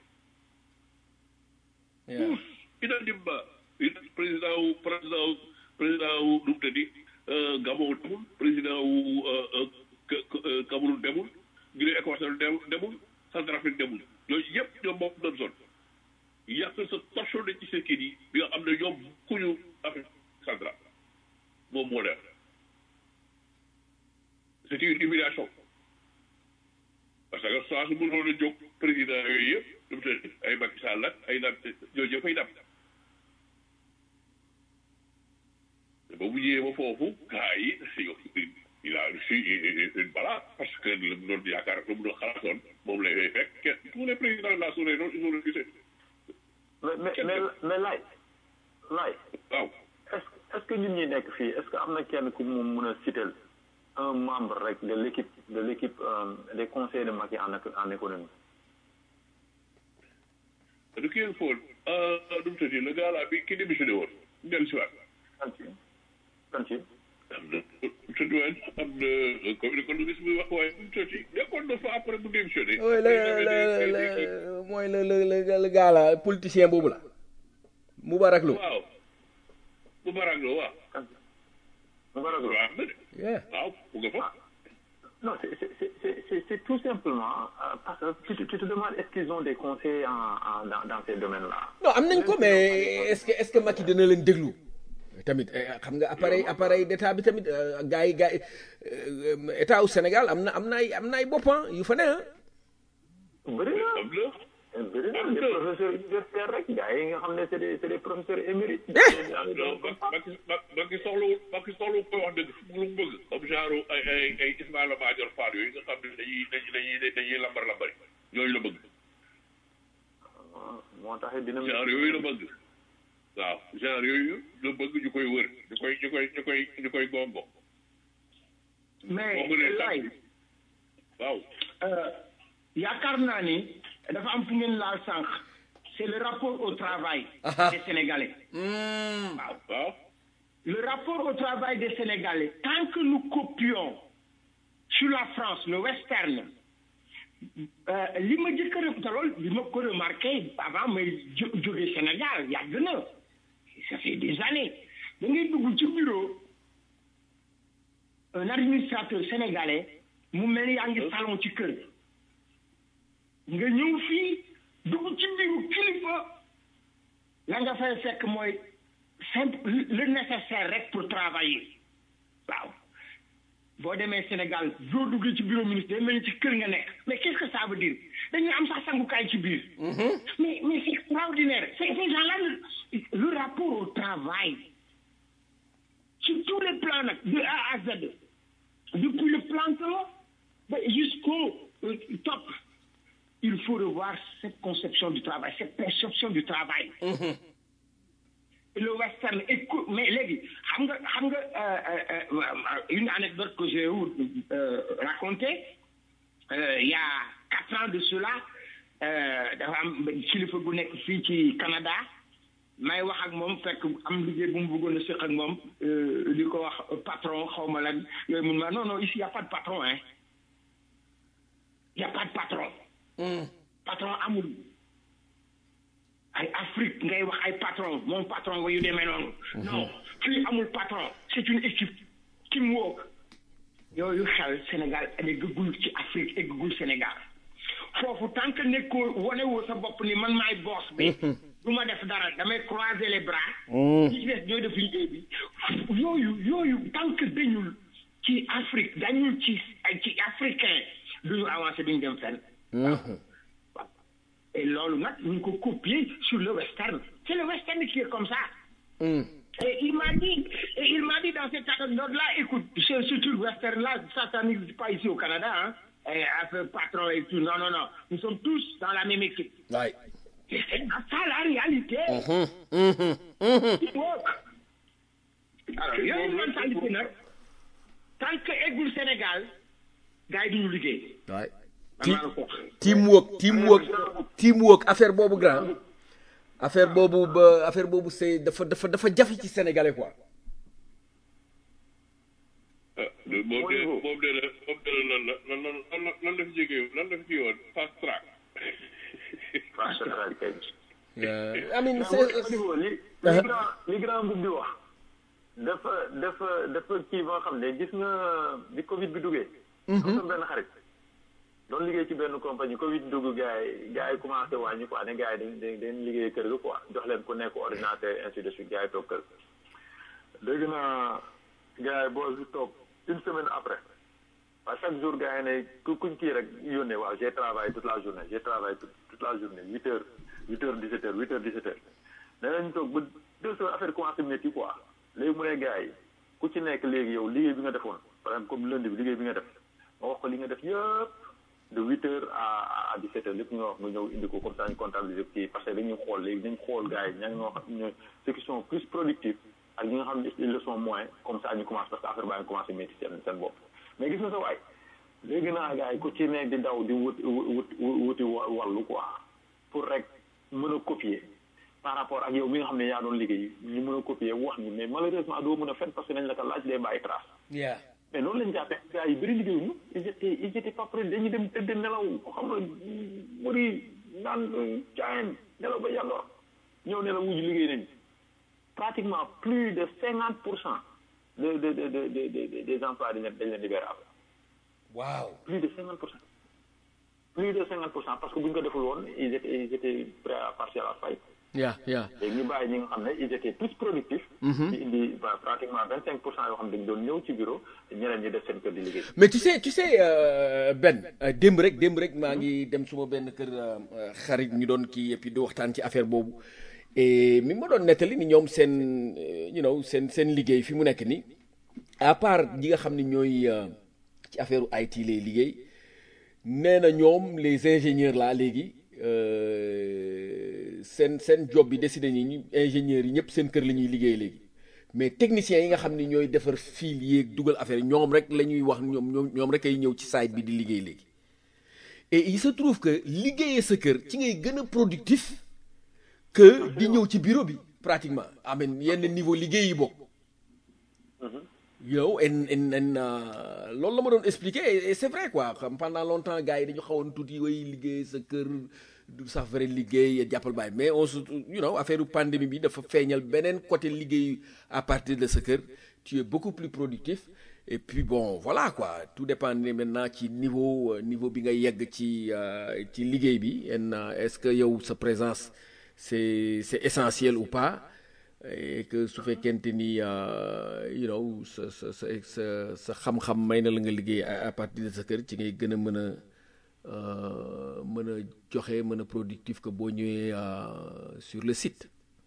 tous unanimement président wu président wu président wu nu mu tëddi Gabon demul président wu Cameroun demul Guinée équatoriale demul Centrafrique demul yooyu yëpp ñoom moom doon zone yàq sa torchon de Tshisekedi bi nga xam ne ñoom kuñu Afrique centrale moom moo def c'est une humiliation parce que saa su mënoon a jóg président yooyu yëpp lu mu tëdd ay Macky Sall ak ay naam yooyu yëpp ay dam ba mu ñëwee ba foofu gars yi il a reçu une balade parce que lu mu doon yaakaar lu mu doon xalaatoon moom lay fay fekk kenn tous les présidents de la sous-région ils ont refusé mais mais mais mais laay laay waaw est-ce est-ce que ñun ñi nekk fii est-ce que am na kenn ku mu mën a citer un membre rek de l'équipe de l'équipe euh, des conseils de Macky en en économie du kii yëngu fóon nu mu tëddee le gars là bi ki démissionné woon dellu si waat kan ci kan ci am na tëdd woon am na comme économiste bi wax waaye nu mu tëddi nekkoon na fa après mu démissionné oui le le le mooy le le le le gars là politicien boobu la Moubarak Lo waaw bu barak la waaw kan ci mu ko rek waaw am na de yeah waaw mu nga fa non c'est c'est c'est c'est c'est tout simplement euh, parce que tu te tu te demandes est-ce qu'ils ont des conseils en en dans dans ces domaines-là non am nañ ko mais est-ce que est-ce que Macky dina leen déglu tamit eh, xam nga appareil appareil d'état bi tamit euh, gars yi gars yi euh, état wu Sénégal am na am na ay am na ay boppam yu fa ne ah bëri na am na bëri na des professeurs universitaires rek gars yi nga xam ne c'est des c'est des professeurs émérites non Macky Macky soxlawul Macky soxlawul koy wax dëgg lu mu bëgg comme genre ay ay ay Ismaïla Madior Fall yooyu nga xam ne dañuy dañuy dañuy lambar lambari yooyu la bëgg moo tax dina genre yooyu la bëgg waaw genre yooyu la bëgg ñu koy wër ñu koy ñu koy ñu koy ñu koy gongo mais boo mënee laay tànn waaw Euh, yaakaar naa ni dafa am fu ngeen laal sànq c'est le rapport au travail des Sénégalais waaw waaw le rapport au travail des Sénégalais tant que nous copions sur la France le western euh, li ma jëkk a te loolu li ma ko remarqué avant may jo jóge Sénégal yàgg na ça fait des années da ngay dugg ci bureau un administrateur sénégalais mu mel ni yaa ngi salon ci kër nga ñëw fii dugg ci biiru kilifa la nga fay fekk mooy simple le nécessaire rek pour travailler waaw boo demee Sénégal boo duggee ci bureau ministre day mel ni ci kër nga nekk mais qu'est-ce que ça veut dire dañuy am sax sangukaay ci biir mais mais c'est extraordinaire c'est ces gens-là le, le rapport au travail sur tous les plans nag de A à Z depuis le planton ba jusqu'au euh, top il faut revoir cette conception du travail cette perception du travail le western écoute mais léegi xam nga xam nga euh, euh, euh, une anecdote que j'ai euh, racontée euh, il y a quatre ans de cela euh, dafa am kilifa gu nekk fii ci Canada may wax ak moom fekk am liggéey bu mu bëggoon a séq ak moom euh, di ko wax patron xaw ma lan yooyu mun ma non non ici y a pas de patron hein y a pas de patron patron amul ay Afrique ngay wax ay patron moom patron wa yu demee noonu non fii amul patron c'est une équipe teamwork yooyu xel Sénégal eggagul ci Afrique eggagul Sénégal foofu tant que nekkoo wane woo sa bopp ni man maay boss bi du ma def dara damay croiser les bras ñi ci des ñooy def liggéey bi yooyu yooyu tant que dañul ci Afrique dañul ci ci africain duñu avancer duñu dem fenn waaw et loolu nag ñu ngi ko copier sur le western c'est le western qui est comme ça et il m'a dit et il m'a dit dans cette anecdote-là écoute ce ce truc western-là ça ça n'existe pas ici au Canada hein et avec patron et tout non non non nous sommes tous dans la même équipe waay et c'est ça la réalité teamwork alors yooyu mentalité nag tant que eggul Sénégal gars yi duñu liggéey waay man maa la ko wax. teamwork teamwork teamwork affaire boobu grand affaire boobu ba affaire boobu c'est dafa dafa dafa jafe ci sénégalais quoi ah moom de moom de la moom de la lan la lan lan lan la fi jógee lan la fi kii woon fast track Fast track kay. I mean mais c'est au niveau li li grand li grand bi di wax dafa dafa dafa kii ba nga xam ne gis nga bi Covid bi duggee. am na benn xarit. doon liggéey ci benn compagnie Covid dugg gars yi gars yi commencé wàññi quoi ne gars yi dañ dañ dañ liggéey kër ga quoi jox leen ku nekk ordinateur ainsi de suite gars yi toog kër dégg naa gars yi boo si toog une semaine après à chaque jour gars yi ne ku kuñ kii rek yónnee waaw j'ai travaillé toute la journée j'ai travaillé toute toute la journée huit heures huit heures dix-sept heures huit heures dix-sept heures nee nañ toog ba deux heures affaire commencé métti quoi léegi mu ne gars yi ku ci nekk léegi yow liggéey bi nga defoon par exemple comme lundi bi liggéey bi nga def nga wax ko li nga def yëpp de huit heures à à dix sept heures lépp nga wax nga ñëw indi ko comme ça ñu comptabiliser kii parce que dañuy xool léegi dañ xool gars yi ña ñoo xam ne ceux qui sont plus productifs ak ñi nga xam ne ils le sont moins comme ça ñu commencé parce que affaire baa ngi commencé métti seen seen bopp mais gis nga sa waay léegi naa gars yi ku ci nekk di daw di wut wut wuti wàllu quoi pour rek mën a copier par rapport ak yow mi nga xam ne yaa doon liggéey ñu mën a copier wax ni mais malheureusement doo mën a fen parce que nañ la ko laaj day bàyyi trace yeah mais noonu lañ jàppee gars yi bëri liggéeyuñu ils étaient ils étaient pas prêts dañuy dem tëdd nelaw xam nga bëri naan caayen nelaw ba yàndoor ñëw nelaw wuju liggéey nañ pratiquement plus de cinquante pour cent de de de de de de des emplois dañ leen dañ leen libéré après waaw plus de cinquante pour cent plus de cinquante pour cent parce que bu ñu ko deful woon ils étaient ils étaient prêts à passer à la faillite yeah yeah léegi ñu bàyyi ñi nga xam ne ils étaient plus productifs di indi bah, pratiquement vingt cinq pour cent yoo xam ne dañ doon ñëw ci bureau ñeneen ñi def seen kër di liggéey mais tu sais tu sais euh, Ben euh, démb rek démb rek maa ngi dem suma benn kër euh, xarit ñu doon kii et puis di waxtaan ci affaire boobu et mi ma doon nettali ni ñoom seen euh, you know seen seen liggéey fi mu nekk nii à part ñi nga xam ne ñooy euh, ci affaire IT lay liggéey nee na ñoom les ingénieurs là léegi euh, seen seen job bi décidé ñi ñu ingénieurs yi ñëpp seen kër la ñuy liggéey léegi mais techniciens yi nga xam ne ñooy defar fil yéeg dugal affaire yi ñoom rek la ñuy wax ñoom ñoom ñoom rek ay ñëw ci site bi di liggéey léegi et il se trouve que liggéeyee sa kër ci ngay gën a productif que di ñëw ci bureau bi pratiquement amen yenn niveau liggéey yi bokk you know en en en loolu la ma doon expliquer et c'est vrai quoi xam pendant longtemps gars yi dañu xawoon tuuti way liggéey sa kër du sax vrai liggéey jàppal baay mais on se you know affaire pandémie bi dafa feeñal beneen côté liggéey à partir de sa kër tu es beaucoup plus productif et puis bon voilà quoi tout dépend maintenant ci niveau niveau bi nga yegg ci ci liggéey bi en est-ce que yow sa présence c'est c'est essentiel ou pas et que su fekkente ni you know sa sa sa sa sa xam-xam may na la nga liggéey à partir de sa kër ci ngay gën a mën a mën a joxe mën a productif que boo ñëwee sur le site.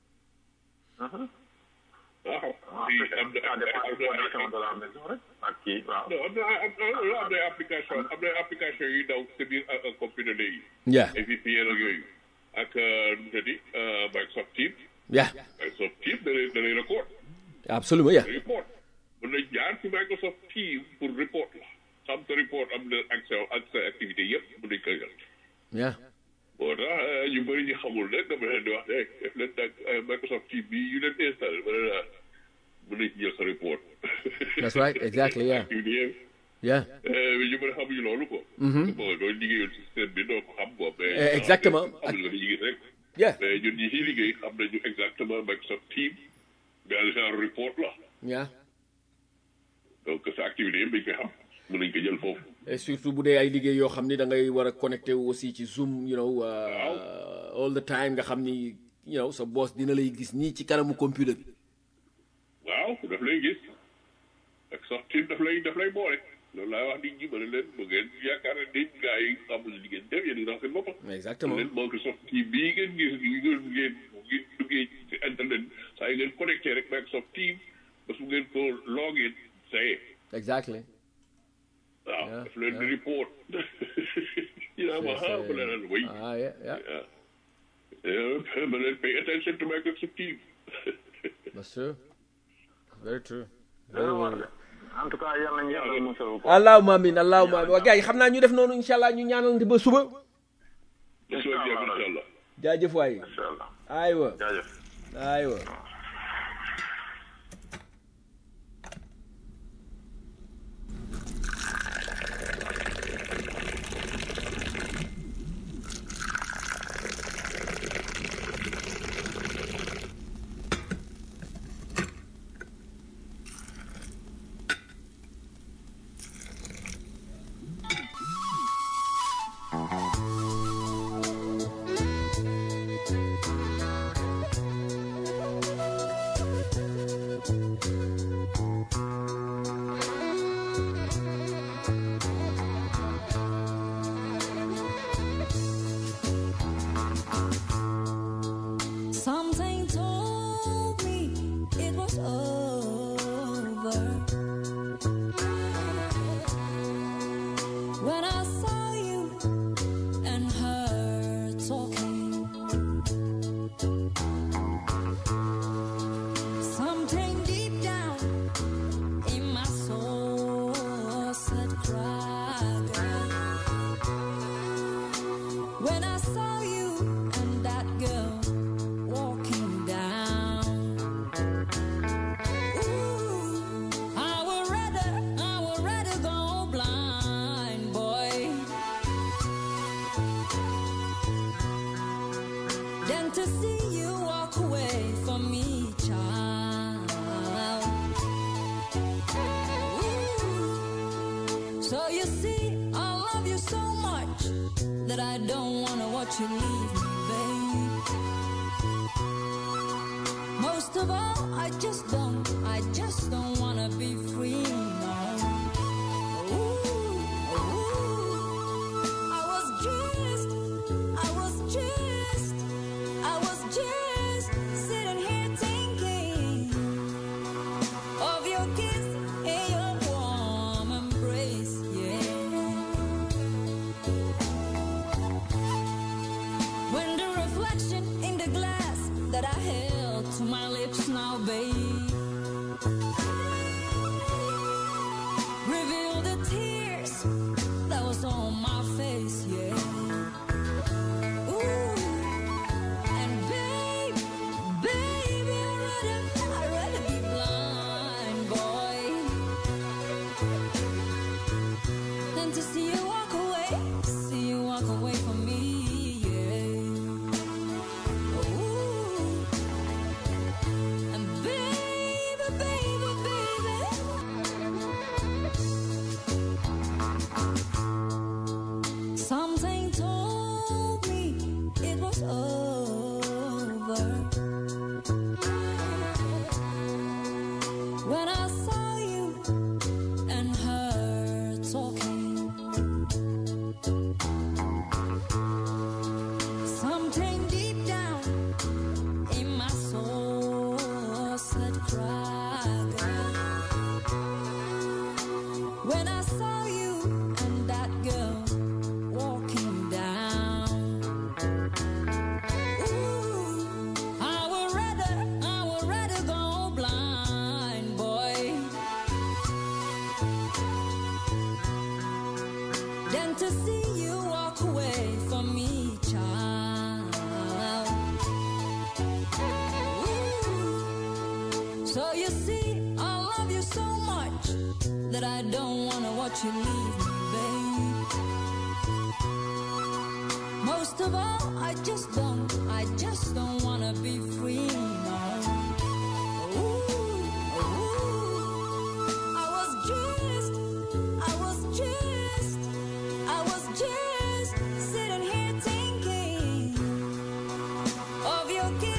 waaw am na am na application de la maison rek ak kii waaw. non am na am na application am na application yu daw sa biir computer léegi. yeah ay VPN ak yooyu ak nu mu tëddi Microsoft Teams. yeah Microsoft Teams da lay da lay record. absolument yeah report mën nañ jaar ci Microsoft Teams pour report la xam sa report am na accès ak sa activité yëpp mën nañ ko yor. yeah moo tax ñu bëri ñu xamul nag dama leen di wax ne def leen nag Microsoft Teams bi yu leen installé ba ne mën nañ ci jël sa report. that's right exactly yeah activité yëpp. yeah ñu bëri xamuñu loolu ko. bon doo liggéeyoon si système bi doo ko xam quoi. mais exactement xam nga li ñu gis rek. yeah mais ñun ñi ciy liggéey xam nañu exactement Microsoft Teams benn genre report la yeah donc sa activité yëpp dañ koy xam mën nañ ko jël foofu. et surtout bu dee ay liggéey yoo xam ni da ngay war a connecté wu aussi ci Zoom you know uh, all the time nga xam ni you know sa boss dina lay gis nii ci kanamu computer bi waaw daf lay gis Microsoft Teams daf lay daf lay boole loolu laay wax nit ñi ma ne leen bu ngeen yaakaar ne nit gars yi xamuñu li ngeen def yéen a ngi seen bopp. exactement leen Microsoft Teams bii ngeen gis ngeen ngeen ngeen duggee ci internet saa yi ngeen connecté rek Microsoft Teams ba su ngeen ko login ça y est exactly waaw Yeah, daf leen di yeah. report you know ma ah ma leen wéy ah yeah yeah yeah ma leen pay attention to Microsoft Teams that's true very true dana war de en tout cas yal nañu yàlla musal ko. allahumma amin allahumma amin waa gars yi xam naa ñu def noonu incha allah ñu ñaanalante ba suba ba suba bi incha allah jaajëf waay incha allah aywa jaajëf. aywa Something told me it was over. When I saw you and her talking, something deep down in my soul said, "Cry, girl." When I saw you and that girl walking down. Ooh, I would rather, I would rather go blind, boy, than to see you walk away from me, child. Ooh. So you see, I love you so much that I don't wanna watch you leave me, babe. Most of all, I just don't, I just don't wanna be free, no. Ooh, ooh. I was just, I was just, I was just sitting here thinking of your kiss and your warm embrace, yeah. When the reflection in the glass that I held to my lips now, babe, revealed the tears that was on my face, yeah. So you see, I love you so much that I don't wanna watch you leave me, babe. Most of all, I just don't, I just don't wanna be free, no. Ooh, ooh. I was just, I was just, I was just sitting here thinking of your kiss.